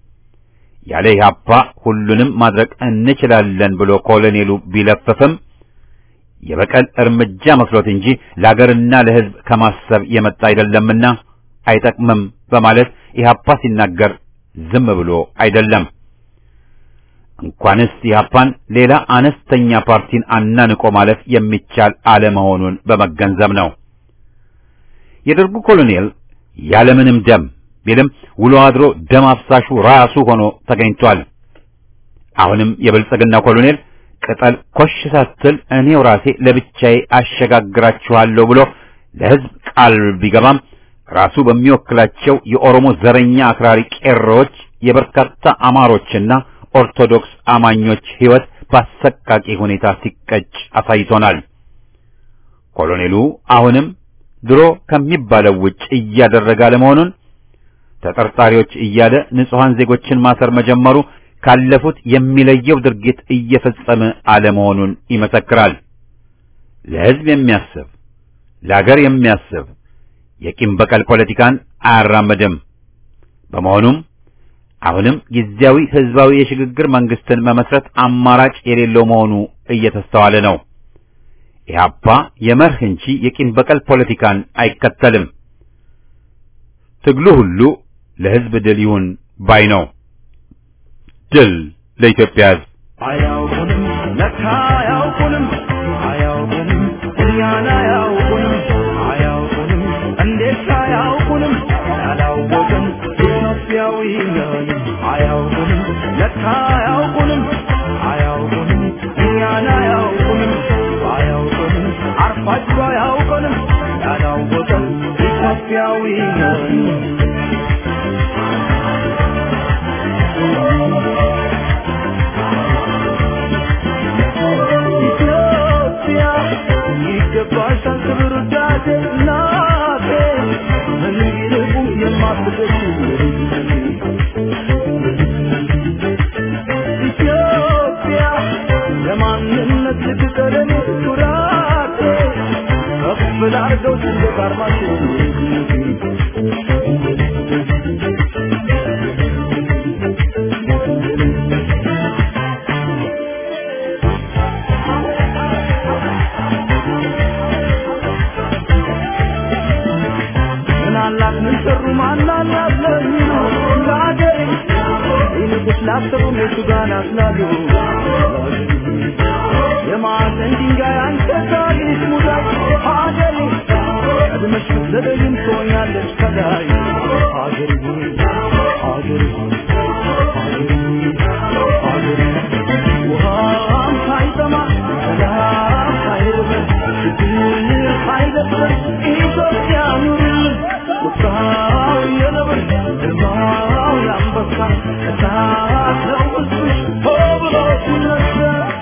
ያለ ኢህአፓ ሁሉንም ማድረግ እንችላለን ብሎ ኮሎኔሉ ቢለፍፍም የበቀል እርምጃ መስሎት እንጂ ለሀገርና ለህዝብ ከማሰብ የመጣ አይደለምና አይጠቅምም በማለት ኢህአፓ ሲናገር ዝም ብሎ አይደለም። እንኳንስ ኢህአፓን ሌላ አነስተኛ ፓርቲን አናንቆ ማለፍ የሚቻል አለመሆኑን በመገንዘብ ነው። የደርጉ ኮሎኔል ያለምንም ደም ቢልም ውሎ አድሮ ደም አፍሳሹ ራሱ ሆኖ ተገኝቷል። አሁንም የብልጽግና ኮሎኔል ቅጠል ኮሽ ሳትል እኔው ራሴ ለብቻዬ አሸጋግራችኋለሁ ብሎ ለህዝብ ቃል ቢገባም ራሱ በሚወክላቸው የኦሮሞ ዘረኛ አክራሪ ቄሮዎች የበርካታ አማሮችና ኦርቶዶክስ አማኞች ህይወት በአሰቃቂ ሁኔታ ሲቀጭ አሳይቶናል። ኮሎኔሉ አሁንም ድሮ ከሚባለው ውጭ እያደረገ አለመሆኑን ተጠርጣሪዎች እያለ ንጹሐን ዜጎችን ማሰር መጀመሩ ካለፉት የሚለየው ድርጊት እየፈጸመ አለመሆኑን ይመሰክራል። ለህዝብ የሚያስብ ለሀገር የሚያስብ የቂም በቀል ፖለቲካን አያራምድም። በመሆኑም አሁንም ጊዜያዊ ህዝባዊ የሽግግር መንግስትን መመስረት አማራጭ የሌለው መሆኑ እየተስተዋለ ነው። ኢህአፓ የመርህ እንጂ የቂም በቀል ፖለቲካን አይከተልም። ትግሉ ሁሉ ለህዝብ ድል ይሁን ባይ ነው። ድል ለኢትዮጵያ ህዝብ። አያውቁንም ለካ አያውቁንም አያውቁንም እኛን አያውቁንም አያውቁንም እንዴት አያውቁንም ያላወቅን ኢትዮጵያዊ ነን አያውቁንም ለካ አያውቁንም አያውቁንም እኛን አያውቁንም አያውቁንም አርፋችሁ አያውቁንም ያላወቅን ኢትዮጵያዊ ነን ኢትዮጵያ ይገባሻል ክብር ውዳሴ እናቴ ምን ይልቁ የማትደርሱ ኢትዮጵያ ለማንነት ልትቀረን ኩራቴ ከፍ ላርገው ሰንደቅ ዓርማችን ምን አላት ምን ሰሩ ማን አላት ለሚሉ ለአገሬ ይልቁስ ላሰቡ እነሱ ጋር ናስላሉ የማዕዘን ድንጋይ አንተ ታሪክ ሙዳይ ሀገሬ ቀድመሽ ብትዘገይም ትሆኛለሽ ከላይ ሀገሬ ሆይ ሀገሬ ሆይ ሀገሬ ሆይ ሀገሬ ውሃም ሳይጠማ ሰላም ሳይርበን ችግር ሳይደፍረን ኢትዮጵያ ኑርልን ቁጣው የነብር ግርማው የአንበሳ እሳት ነው ውስጥሽ ሆ ብሎ ሲነሳ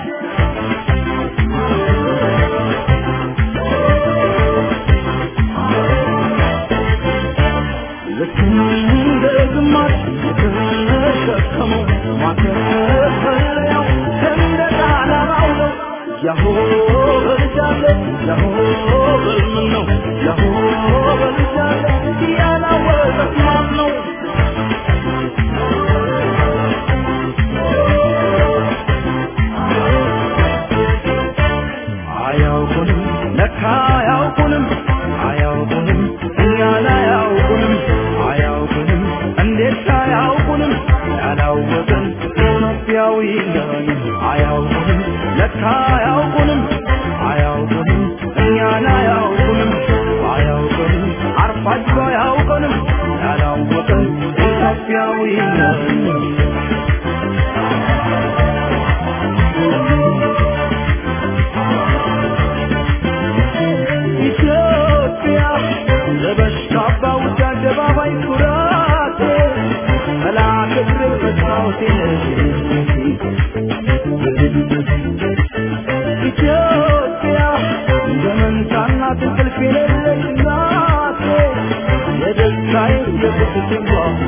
ልክ እንደ ግማሽ የተሸከመው ማከፈለያው ሰንደቅ ዓላማው ነው። ያሆ በልጃለ ያሆ በልምን ነው ያሆ በልጃለ ያላወቀት ማን ነው? ኢትዮጵያዊ ነን አያውቁንም ለካ አያውቁንም አያውቁንም እኛን አያውቁንም አያውቁንም አርፋችሁ አያውቁንም ያላወቀን ኢትዮጵያዊ ነን ኢትዮጵያ ለበሽታ ባውጃ አደባባይ ኩራቴ መላከ ክብር መስታወቴ ኢትዮጵያ ዘመንታና እንቅልፍ የሌለች እናቴ የደስታዬ የቁስቴ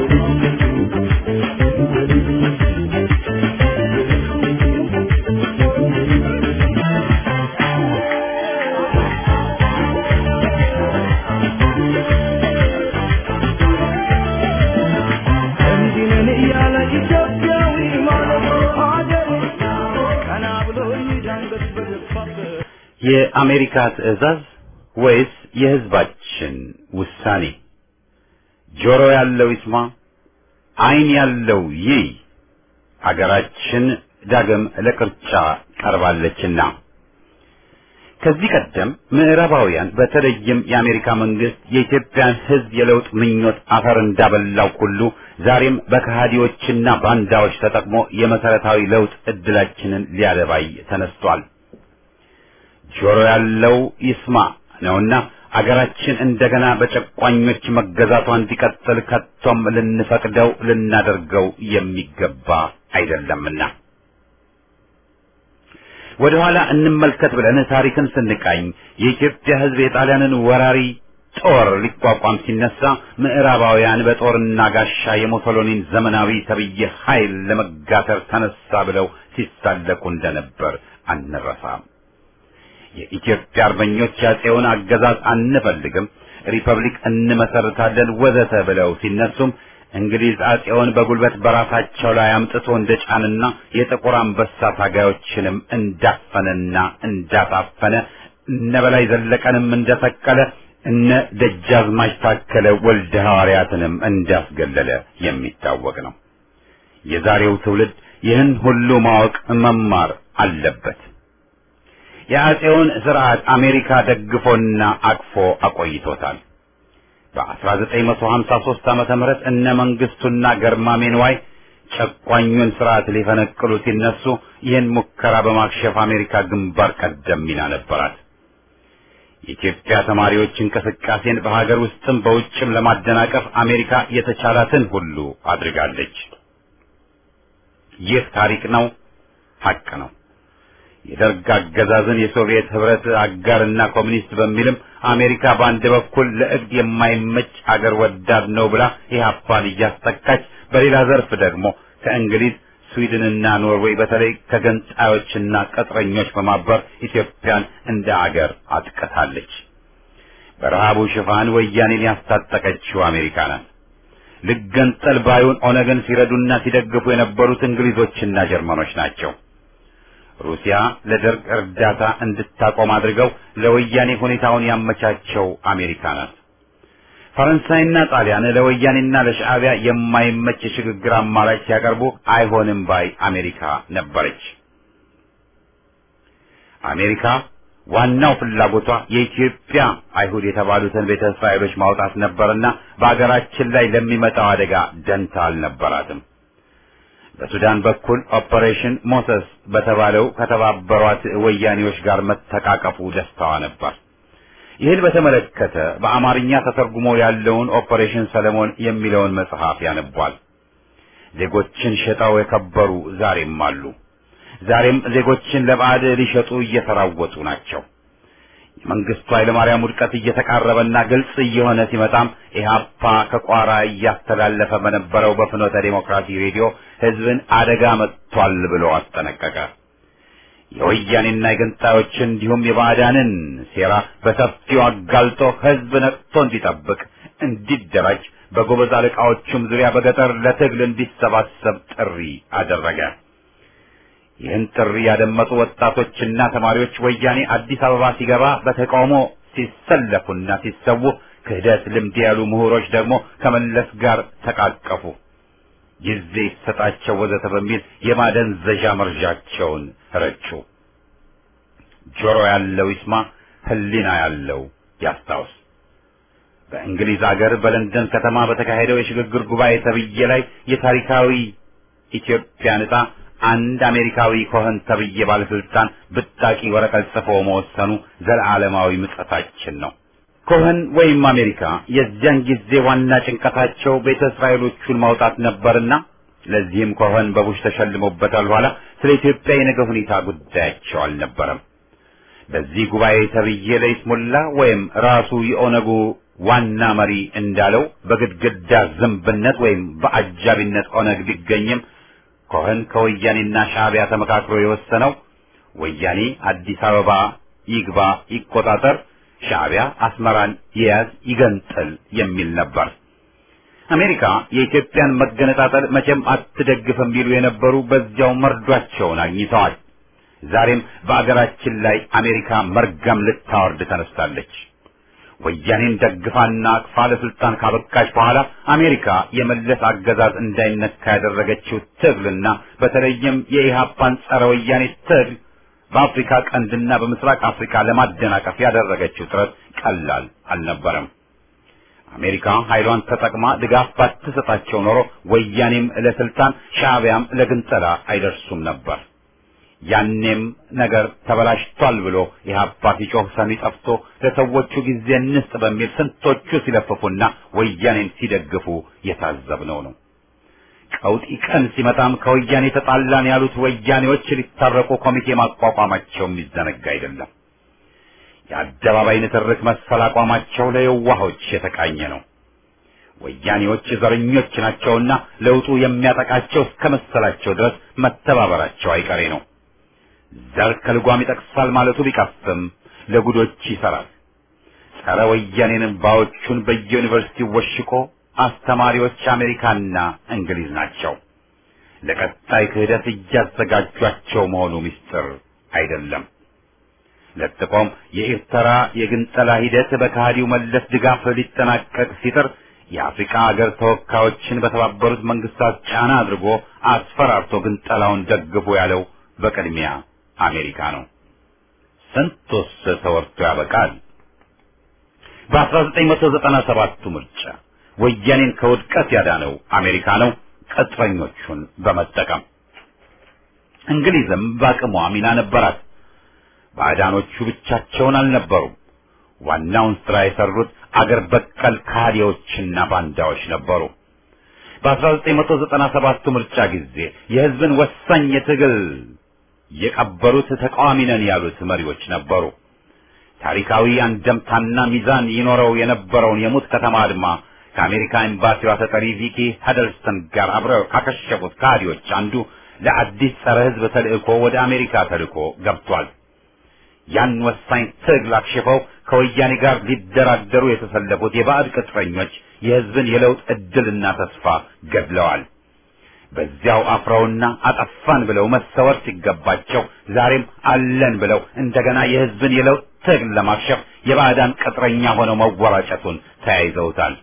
እንዲህ ነን እያለ ኢትዮጵያዊ ማለት ሀገሬ ቀና ብሎ ይዳንገት በደፋበት የአሜሪካ ትዕዛዝ ወይስ የሕዝባችን ውሳኔ? ጆሮ ያለው ይስማ፣ ዓይን ያለው ይይ። አገራችን ዳግም ለቅርጫ ቀርባለችና ከዚህ ቀደም ምዕራባውያን በተለይም የአሜሪካ መንግስት የኢትዮጵያን ሕዝብ የለውጥ ምኞት አፈር እንዳበላው ሁሉ ዛሬም በከሃዲዎችና ባንዳዎች ተጠቅሞ የመሰረታዊ ለውጥ እድላችንን ሊያደባይ ተነስቷል። ጆሮ ያለው ይስማ ነውና አገራችን እንደገና በጨቋኞች መገዛቷ እንዲቀጥል ከቶም ልንፈቅደው ልናደርገው የሚገባ አይደለምና ወደ ኋላ እንመልከት ብለን ታሪክን ስንቃኝ የኢትዮጵያ ሕዝብ የጣሊያንን ወራሪ ጦር ሊቋቋም ሲነሳ ምዕራባውያን በጦርና ጋሻ የሙሶሎኒን ዘመናዊ ተብዬ ኃይል ለመጋተር ተነሳ ብለው ሲሳለቁ እንደነበር አንረሳም። የኢትዮጵያ አርበኞች ያጼውን አገዛዝ አንፈልግም፣ ሪፐብሊክ እንመሰርታለን ወዘተ ብለው ሲነሱም እንግሊዝ አጼውን በጉልበት በራሳቸው ላይ አምጥቶ እንደጫንና የጥቁር አንበሳ ታጋዮችንም እንዳፈነና እንዳሳፈነ እነ በላይ ዘለቀንም እንደሰቀለ እነ ደጃዝማች ታከለ ወልደ ሐዋርያትንም እንዳስገለለ የሚታወቅ ነው። የዛሬው ትውልድ ይህን ሁሉ ማወቅ መማር አለበት። የአጼውን ስርዓት አሜሪካ ደግፎና አቅፎ አቆይቶታል። በ1953 ዓመተ ምህረት እነ መንግስቱና ገርማሜ ንዋይ ጨቋኙን ስርዓት ሊፈነቅሉ ሲነሱ ይህን ሙከራ በማክሸፍ አሜሪካ ግንባር ቀደም ሚና ነበራት። የኢትዮጵያ ተማሪዎች እንቅስቃሴን በሀገር ውስጥም በውጭም ለማደናቀፍ አሜሪካ የተቻላትን ሁሉ አድርጋለች። ይህ ታሪክ ነው፣ ሀቅ ነው። የደርግ አገዛዝን የሶቪየት ህብረት አጋርና ኮሚኒስት በሚልም አሜሪካ በአንድ በኩል ለእብድ የማይመች አገር ወዳድ ነው ብላ ኢህአፓን እያስጠቃች፣ በሌላ ዘርፍ ደግሞ ከእንግሊዝ ስዊድንና ኖርዌይ በተለይ ከገንጣዮችና ቅጥረኞች በማበር ኢትዮጵያን እንደ አገር አጥቅታለች። በረሃቡ ሽፋን ወያኔን ያስታጠቀችው አሜሪካ ናት። ልገንጠል ባዩን ኦነግን ሲረዱና ሲደግፉ የነበሩት እንግሊዞችና ጀርመኖች ናቸው። ሩሲያ ለደርግ እርዳታ እንድታቆም አድርገው ለወያኔ ሁኔታውን ያመቻቸው አሜሪካ ናት። ፈረንሳይና ጣሊያን ለወያኔና ለሻዕቢያ የማይመች የሽግግር አማራጭ ሲያቀርቡ አይሆንም ባይ አሜሪካ ነበረች። አሜሪካ ዋናው ፍላጎቷ የኢትዮጵያ አይሁድ የተባሉትን ቤተ እስራኤሎች ማውጣት ነበርና በአገራችን ላይ ለሚመጣው አደጋ ደንታ አልነበራትም። በሱዳን በኩል ኦፐሬሽን ሞሰስ በተባለው ከተባበሯት ወያኔዎች ጋር መተቃቀፉ ደስታዋ ነበር። ይህን በተመለከተ በአማርኛ ተተርጉሞ ያለውን ኦፐሬሽን ሰለሞን የሚለውን መጽሐፍ ያነቧል። ዜጎችን ሸጠው የከበሩ ዛሬም አሉ። ዛሬም ዜጎችን ለባዕድ ሊሸጡ እየተራወጡ ናቸው። የመንግስቱ ኃይለማርያም ውድቀት እየተቃረበና ግልጽ እየሆነ ሲመጣም ኢህአፓ ከቋራ እያስተላለፈ በነበረው በፍኖተ ዴሞክራሲ ሬዲዮ ህዝብን አደጋ መጥቷል ብሎ አስጠነቀቀ። የወያኔና የገንጣዮችን እንዲሁም የባዕዳንን ሴራ በሰፊው አጋልጦ ህዝብ ነቅቶ እንዲጠብቅ፣ እንዲደራጅ በጎበዝ አለቃዎቹም ዙሪያ በገጠር ለትግል እንዲሰባሰብ ጥሪ አደረገ። ይህን ጥሪ ያደመጡ ወጣቶችና ተማሪዎች ወያኔ አዲስ አበባ ሲገባ በተቃውሞ ሲሰለፉና ሲሰዉ፣ ክህደት ልምድ ያሉ ምሁሮች ደግሞ ከመለስ ጋር ተቃቀፉ። ጊዜ ይሰጣቸው ወዘተ በሚል የማደንዘዣ መርዣቸውን ረጩ። ጆሮ ያለው ይስማ፣ ሕሊና ያለው ያስታውስ። በእንግሊዝ አገር በለንደን ከተማ በተካሄደው የሽግግር ጉባኤ ተብዬ ላይ የታሪካዊ ኢትዮጵያ ዕጣ አንድ አሜሪካዊ ኮኸን ተብዬ ባለስልጣን ብጣቂ ወረቀት ጽፎ መወሰኑ ዘለዓለማዊ ምጸታችን ነው። ኮኸን ወይም አሜሪካ የዚያን ጊዜ ዋና ጭንቀታቸው ቤተ እስራኤሎቹን ማውጣት ነበርና ለዚህም ኮኸን በቡሽ ተሸልሞበታል። በኋላ ስለ ኢትዮጵያ የነገ ሁኔታ ጉዳያቸው አልነበረም። በዚህ ጉባኤ ተብዬ ለይስሙላ ወይም ራሱ የኦነጉ ዋና መሪ እንዳለው በግድግዳ ዝንብነት ወይም በአጃቢነት ኦነግ ቢገኝም ኮኸን ከወያኔና ሻዕቢያ ተመካክሮ የወሰነው ወያኔ አዲስ አበባ ይግባ ይቆጣጠር፣ ሻዕቢያ አስመራን ይያዝ ይገንጥል የሚል ነበር። አሜሪካ የኢትዮጵያን መገነጣጠል መቼም አትደግፍም ቢሉ የነበሩ በዚያው መርዷቸውን አግኝተዋል። ዛሬም በአገራችን ላይ አሜሪካ መርገም ልታወርድ ተነስታለች። ወያኔን ደግፋና አቅፋ ለስልጣን ካበቃች በኋላ አሜሪካ የመለስ አገዛዝ እንዳይነካ ያደረገችው ትግልና በተለይም የኢህአፓን ጸረ ወያኔ ትግል በአፍሪካ ቀንድና በምስራቅ አፍሪካ ለማደናቀፍ ያደረገችው ጥረት ቀላል አልነበረም። አሜሪካ ኃይሏን ተጠቅማ ድጋፍ ባትሰጣቸው ኖሮ ወያኔም ለስልጣን ሻዕቢያም ለግንጠላ አይደርሱም ነበር። ያኔም ነገር ተበላሽቷል ብሎ ኢህአፓ ሲጮህ ሰሚ ጠፍቶ ለሰዎቹ ጊዜ እንስጥ በሚል ስንቶቹ ሲለፍፉና ወያኔን ሲደግፉ የታዘብነው ነው። ቀውጢ ቀን ሲመጣም ከወያኔ ተጣላን ያሉት ወያኔዎች ሊታረቁ ኮሚቴ ማቋቋማቸው የሚዘነጋ አይደለም። የአደባባይ ንትርክ መሰል አቋማቸው ለየዋሆች የተቃኘ ነው። ወያኔዎች ዘረኞች ናቸውና ለውጡ የሚያጠቃቸው እስከ መሰላቸው ድረስ መተባበራቸው አይቀሬ ነው። ዘር ከልጓም ይጠቅሳል ማለቱ ቢቀፍም ለጉዶች ይሰራል። ጸረ ወያኔን ባዎቹን በየዩኒቨርሲቲው ወሽቆ አስተማሪዎች አሜሪካና እንግሊዝ ናቸው። ለቀጣይ ክህደት እያዘጋጇቸው መሆኑ ምስጢር አይደለም። ለጥቆም የኤርትራ የግንጠላ ሂደት በከሃዲው መለስ ድጋፍ ሊጠናቀቅ ሲጥር የአፍሪካ ሀገር ተወካዮችን በተባበሩት መንግስታት ጫና አድርጎ አስፈራርቶ ግንጠላውን ደግፎ ያለው በቅድሚያ አሜሪካ ነው። ስንቱስ ተወርቶ ያበቃል። በ1997ቱ ምርጫ ወያኔን ከውድቀት ያዳነው አሜሪካ ነው፣ ቅጥረኞቹን በመጠቀም እንግሊዝም በአቅሟ ሚና ነበራት። ባዕዳኖቹ ብቻቸውን አልነበሩም። ዋናውን ስራ የሰሩት አገር በቀል ካዲዎችና ባንዳዎች ነበሩ። በ1997 ምርጫ ጊዜ የህዝብን ወሳኝ የትግል የቀበሩት ተቃዋሚ ነን ያሉት መሪዎች ነበሩ። ታሪካዊ አንደምታና ሚዛን ይኖረው የነበረውን የሙት ከተማ አድማ ከአሜሪካ ኤምባሲዋ ተጠሪ ቪኪ ሀደልስተን ጋር አብረው ካከሸፉት ካዲዎች አንዱ ለአዲስ ጸረ ህዝብ ተልእኮ ወደ አሜሪካ ተልእኮ ገብቷል። ያን ወሳኝ ትግል አክሽፈው ከወያኔ ጋር ሊደራደሩ የተሰለፉት የባዕድ ቅጥረኞች የህዝብን የለውጥ እድልና ተስፋ ገድለዋል። በዚያው አፍረውና አጠፋን ብለው መሰወር ሲገባቸው ዛሬም አለን ብለው እንደገና የህዝብን የለውጥ ትግል ለማክሸፍ የባዕዳን ቅጥረኛ ሆነው መወራጨቱን ተያይዘውታል።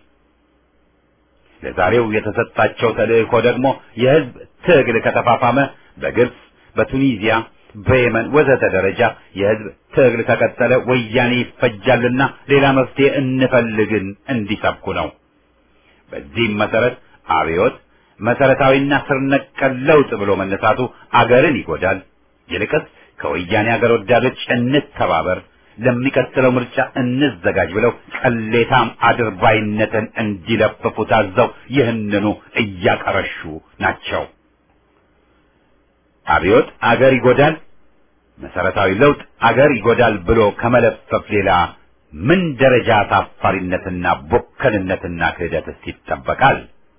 ለዛሬው የተሰጣቸው ተልእኮ ደግሞ የህዝብ ትግል ከተፋፋመ በግብጽ፣ በቱኒዚያ፣ በየመን ወዘተ ደረጃ የህዝብ ትግል ከቀጠለ ወያኔ ይፈጃልና ሌላ መፍትሄ እንፈልግን እንዲሰብኩ ነው። በዚህም መሰረት አብዮት መሰረታዊና ስር ነቀል ለውጥ ብሎ መነሳቱ አገርን ይጎዳል። ይልቅስ ከወያኔ አገር ወዳዶች እንተባበር፣ ለሚቀጥለው ምርጫ እንዘጋጅ ብለው ቅሌታም አድርባይነትን እንዲለፍፉ ታዘው ይህንኑ እያቀረሹ ናቸው። አብዮት አገር ይጎዳል፣ መሰረታዊ ለውጥ አገር ይጎዳል ብሎ ከመለፈፍ ሌላ ምን ደረጃ ታፋሪነትና ቦከልነትና ክህደትስ ይጠበቃል?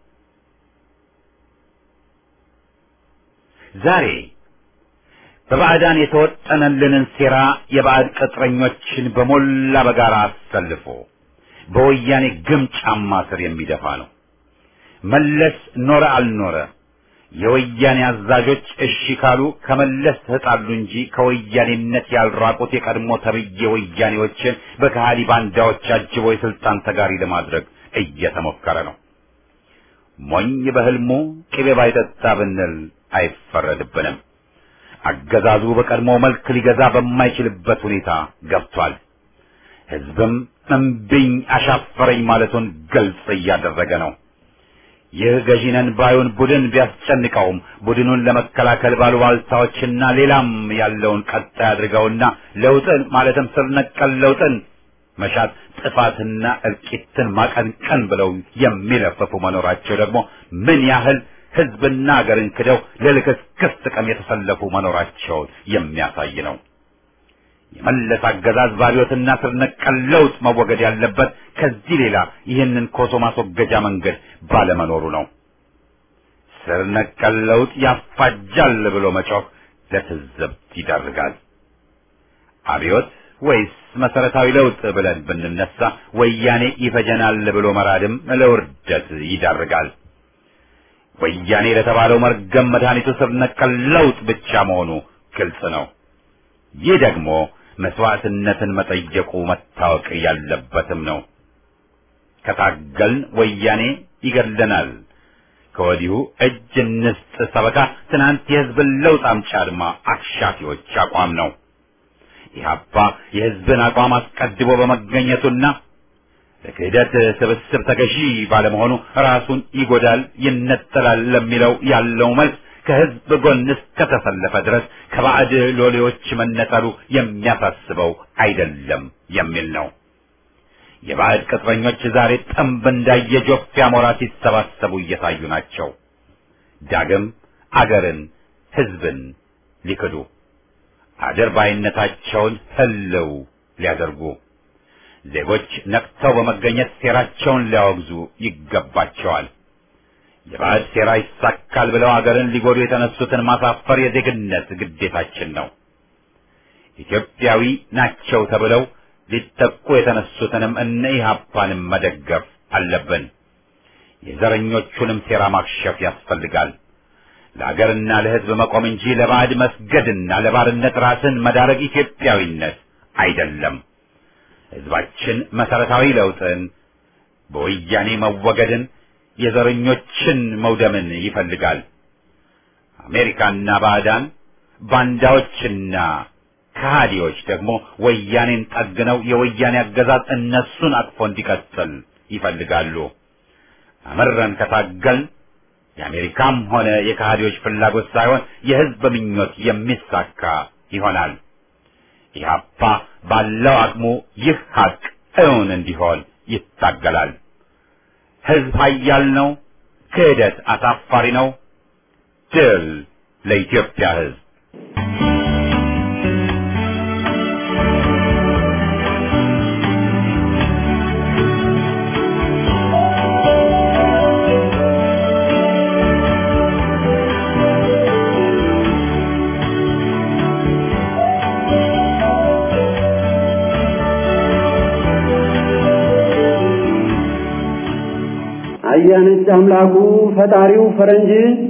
ዛሬ በባዕዳን የተወጠነልንን ሴራ የባዕድ ቅጥረኞችን በሞላ በጋራ አሰልፎ በወያኔ ግም ጫማ ስር የሚደፋ ነው። መለስ ኖረ አልኖረ የወያኔ አዛዦች እሺ ካሉ ከመለስ ተጣሉ እንጂ ከወያኔነት ያልራቁት የቀድሞ ተብዬ ወያኔዎችን በከሃዲ ባንዳዎች አጅቦ የስልጣን ተጋሪ ለማድረግ እየተሞከረ ነው። ሞኝ በህልሙ ቅቤ ባይጠጣ ብንል አይፈረድብንም። አገዛዙ በቀድሞ መልክ ሊገዛ በማይችልበት ሁኔታ ገብቷል። ህዝብም እምቢኝ አሻፈረኝ ማለቱን ግልጽ እያደረገ ነው። ይህ ገዢነን ባዩን ቡድን ቢያስጨንቀውም ቡድኑን ለመከላከል ባሉባልታዎችና ሌላም ያለውን ቀጣይ አድርገውና ለውጥን ማለትም ስር ነቀል ለውጥን መሻት ጥፋትና እልቂትን ማቀንቀን ብለው የሚለፈፉ መኖራቸው ደግሞ ምን ያህል ህዝብና አገርን ክደው ለልክስክስ ጥቅም የተሰለፉ መኖራቸውን የሚያሳይ ነው። የመለስ አገዛዝ ባሪዮትና ስር ነቀል ለውጥ መወገድ ያለበት ከዚህ ሌላ ይህንን ኮሶ ማስወገጃ መንገድ ባለመኖሩ ነው። ስር ነቀል ለውጥ ያፋጃል ብሎ መጮህ ለትዝብት ይዳርጋል። አብዮት ወይስ መሰረታዊ ለውጥ ብለን ብንነሳ ወያኔ ይፈጀናል ብሎ መራድም ለውርደት ይዳርጋል። ወያኔ ለተባለው መርገም መድኃኒቱ ስር ነቀል ለውጥ ብቻ መሆኑ ግልጽ ነው። ይህ ደግሞ መስዋዕትነትን መጠየቁ መታወቅ ያለበትም ነው። ከታገልን ወያኔ ይገድለናል። ከወዲሁ እጅ እንስጥ ሰበካ ትናንት የህዝብን ለውጥ አምጪ አድማ አክሻፊዎች አቋም ነው። ኢህአፓ የህዝብን አቋም አስቀድሞ በመገኘቱና ለክህደት ስብስብ ተገዢ ባለመሆኑ ራሱን ይጎዳል፣ ይነጠላል ለሚለው ያለው መልስ ከህዝብ ጎን እስከተሰለፈ ድረስ ከባዕድ ሎሌዎች መነጠሉ የሚያሳስበው አይደለም የሚል ነው። የባዕድ ቅጥረኞች ዛሬ ጥንብ እንዳየ ጆፍ አሞራ ሲሰባሰቡ እየታዩ ናቸው። ዳግም አገርን፣ ህዝብን ሊክዱ አድርባይነታቸውን ህልው ሊያደርጉ ዜጎች ነቅተው በመገኘት ሴራቸውን ሊያወግዙ ይገባቸዋል። የባዕድ ሴራ ይሳካል ብለው አገርን ሊጎዱ የተነሱትን ማሳፈር የዜግነት ግዴታችን ነው። ኢትዮጵያዊ ናቸው ተብለው ሊጠቁ የተነሱትንም እነ ኢህአፓንም መደገፍ አለብን። የዘረኞቹንም ሴራ ማክሸፍ ያስፈልጋል። ለአገርና ለህዝብ መቆም እንጂ ለባዕድ መስገድና ለባርነት ራስን መዳረግ ኢትዮጵያዊነት አይደለም። ህዝባችን መሰረታዊ ለውጥን፣ በወያኔ መወገድን፣ የዘረኞችን መውደምን ይፈልጋል። አሜሪካና ባዕዳን ባንዳዎችና ከሃዲዎች ደግሞ ወያኔን ጠግነው የወያኔ አገዛዝ እነሱን አቅፎ እንዲቀጥል ይፈልጋሉ። አመረን ከታገልን የአሜሪካም ሆነ የከሃዲዎች ፍላጎት ሳይሆን የህዝብ ምኞት የሚሳካ ይሆናል። ኢህአፓ ባለው አቅሙ ይህ ሀቅ እውን እንዲሆን ይታገላል። ህዝብ ኃያል ነው። ክህደት አሳፋሪ ነው። ድል ለኢትዮጵያ ህዝብ። አያነጭ አምላኩ ፈጣሪው ፈረንጅ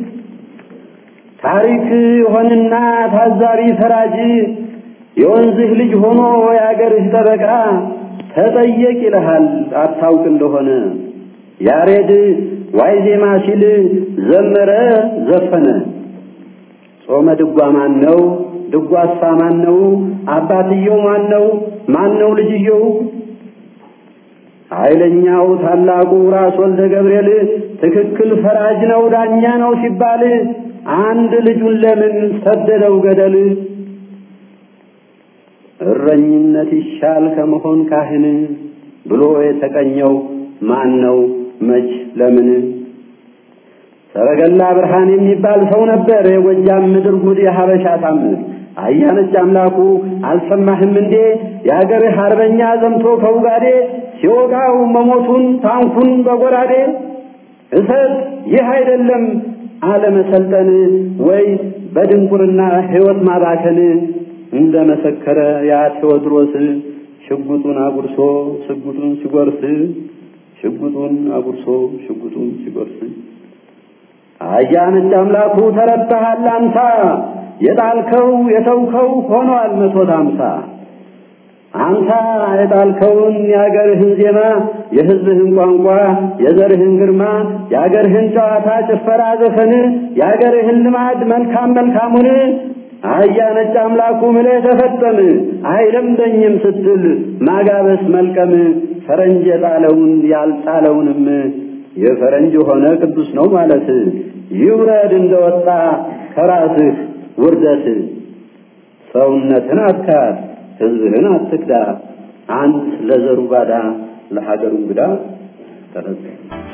ታሪክ ሆንና ታዛቢ ፈራጅ የወንዝህ ልጅ ሆኖ የአገርህ ጠበቃ ተጠየቅ ይልሃል አታውቅ እንደሆነ ያሬድ ዋይ ዜማ ሲል ዘመረ ዘፈነ ጾመ ድጓ ማን ነው? ድጓሳ ማን ነው? አባትየው ማን ነው? ማን ነው ልጅየው? ኃይለኛው ታላቁ ራስ ወልደ ገብርኤል ትክክል ፈራጅ ነው ዳኛ ነው ሲባል አንድ ልጁን ለምን ሰደደው ገደል? እረኝነት ይሻል ከመሆን ካህን ብሎ የተቀኘው ማን ነው መች ለምን? ሰረገላ ብርሃን የሚባል ሰው ነበር የጎጃም ምድር ጉድ የሀበሻ ታምር አያነጭ አምላኩ አልሰማህም እንዴ የአገርህ አርበኛ ዘምቶ ከውጋዴ ሲወጋው መሞቱን ታንኩን በጎራዴ እሰት ይህ አይደለም አለመሰልጠን ወይ በድንቁርና ሕይወት ማባከን እንደ መሰከረ ያ ቴዎድሮስ ሽጉጡን አጉርሶ ሽጉጡን ሲጎርስ ሽጉጡን አጉርሶ ሽጉጡን ሲጎርስ አያነጭ አምላኩ ተረታሃል አንታ የጣልከው የተውከው ሆኗል መቶ ሃምሳ አንተ የጣልከውን የአገርህን ዜማ የሕዝብህን ቋንቋ የዘርህን ግርማ የአገርህን ጨዋታ ጭፈራ ዘፈን የአገርህን ልማድ መልካም መልካሙን አህያ ነጭ አምላኩ ምለህ ተፈጠም አይለምደኝም ስትል ማጋበስ መልቀም ፈረንጅ የጣለውን ያልጣለውንም የፈረንጅ ሆነ ቅዱስ ነው ማለት ይውረድ እንደወጣ ከራስህ ውርደት ሰውነትን አትካድ ሕዝብህን አትክዳ አንት ለዘሩ ባዳ ለሀገሩ እንግዳ ተረዘ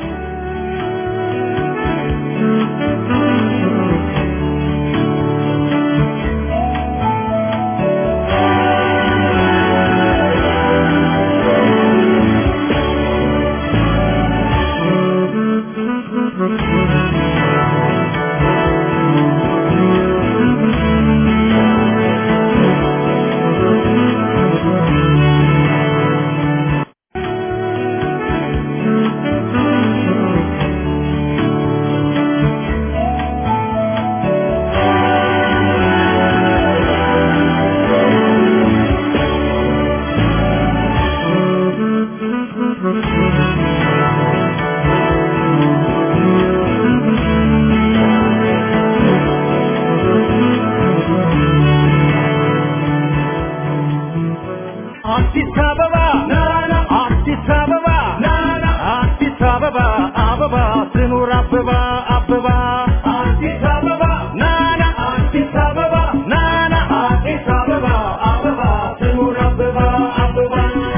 አዲስ አበባ አዲስ አበባ አዲስ አበባ አበባ ትኑር አበባ አበባ አዲስ አበባ ናና አዲስ አበባ ናና አዲስ አበባ አበባ ትኑር አበባ አበባ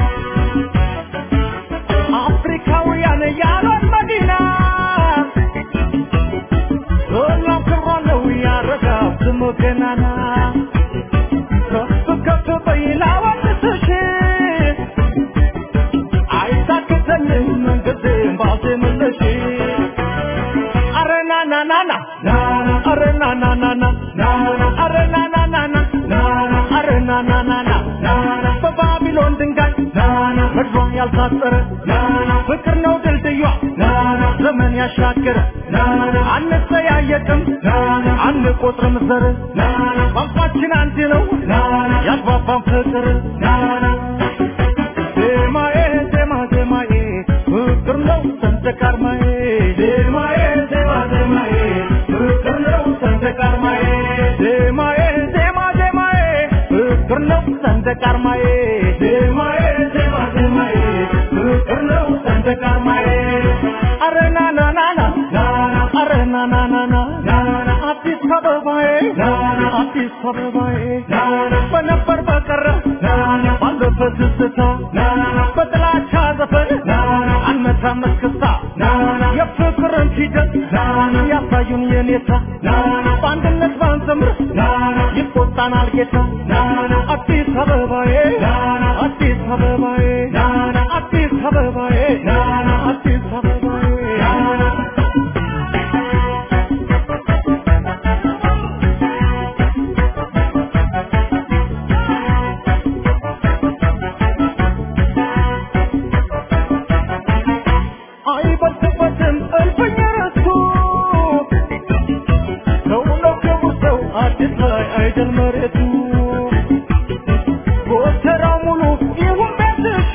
አፍሪካውያን ያሏት መዲና ሁሉም ክብሯለው ያረጋ ስሙ ገናና ከፍ ከፍ በይ ላወድስሽ አይታክተኝም መንገዴን ባዜምልሽ አረ ና ና ና ና ና አረ ና ና ና ና ና አረ ና ና ና ና ና አረ ና ና ና ና ና በባቢሎን ድንጋይ ምድሯ ያልታጠረ ፍቅር ነው ድልድዩ ዘመን ያሻገረ አንጠያየቅም አንቆጥርም ዘር ቋንቋችን አንድ ነው ያግባባን ፍቅር ዜማዬ ዜማ ዜማዬ ፍቅር ነው ሰንደቅ ዓርማዬ ዜማዬ ዜማ ዜማዬ ፍቅር ነው ሰንደቅ ዓርማዬ ዜማዬ ዜማ ዜማዬ ፍቅር ነው ሰንደቅ ዓርማዬ ዜማዬ ዜማ ዜማዬ ፍቅር ነው ሰንደቅ ዓርማዬ አረ ና ና ና ና ና አረ ና ና ና ና ና አዲስ አበባዬ አዲስ አበባዬ በነበር በቀረ ባለፈ ትዝታ በጥላቻ ዘፈን አልመታም እስክስታ የፍቅርን ሂደት ያሳዩን የኔታ በአንድነት ባንዘምር ይቆጣናል ጌታ አዲስ አበባዬ አዲስ አበባዬ አዲስ አበባዬ አዲስ አበባዬ አይበልጥበትም እልፍኝ ረሱ ሰው ነው ክቡር ሰው አዲስ ላይ አይደል መሬቱ ጎተራው ሙሉ ይሁን ቤትሽ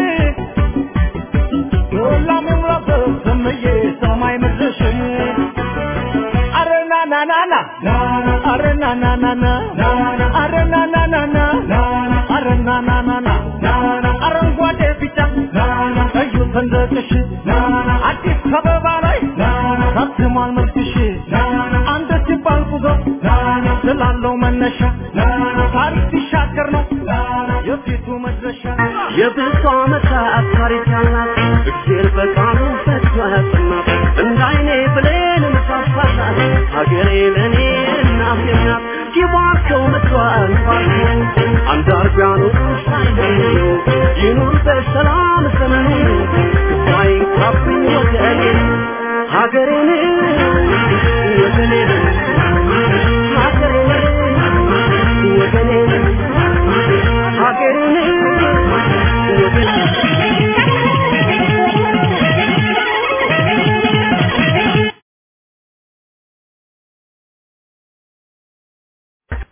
ዶላም ይሙላበት ስምዬ ሰማይ ምድርሽ አረ ና ና ና ና አረ ና ና ና ና አረ ና ና ና ና አረ ና ና ና ና አረንጓዴ ቢጫ ቀዩ ሰንደቅሽ አዲስ አበባ ላይ ታትሟል መልክሽ አንድ ሲባል ጉዞ ስላለው መነሻ ታሪክ ሲሻገር ነው የፊቱ መድረሻ የብዙ ዓመታት ታሪክ ያላት እግዜር በቃሉ ፈቶ ያጸናት እንደ አይኔ ብሌን ምሳሳላት ሀገሬ ለእኔ እናቴ ናት ይባርከው ምድሯን ባርከው አንዳርጋኑ ሳይለዩ ይኑር በሰላም ዘመኑ ሳይንካብኝ ወገኔ ሀገሬን ወገኔ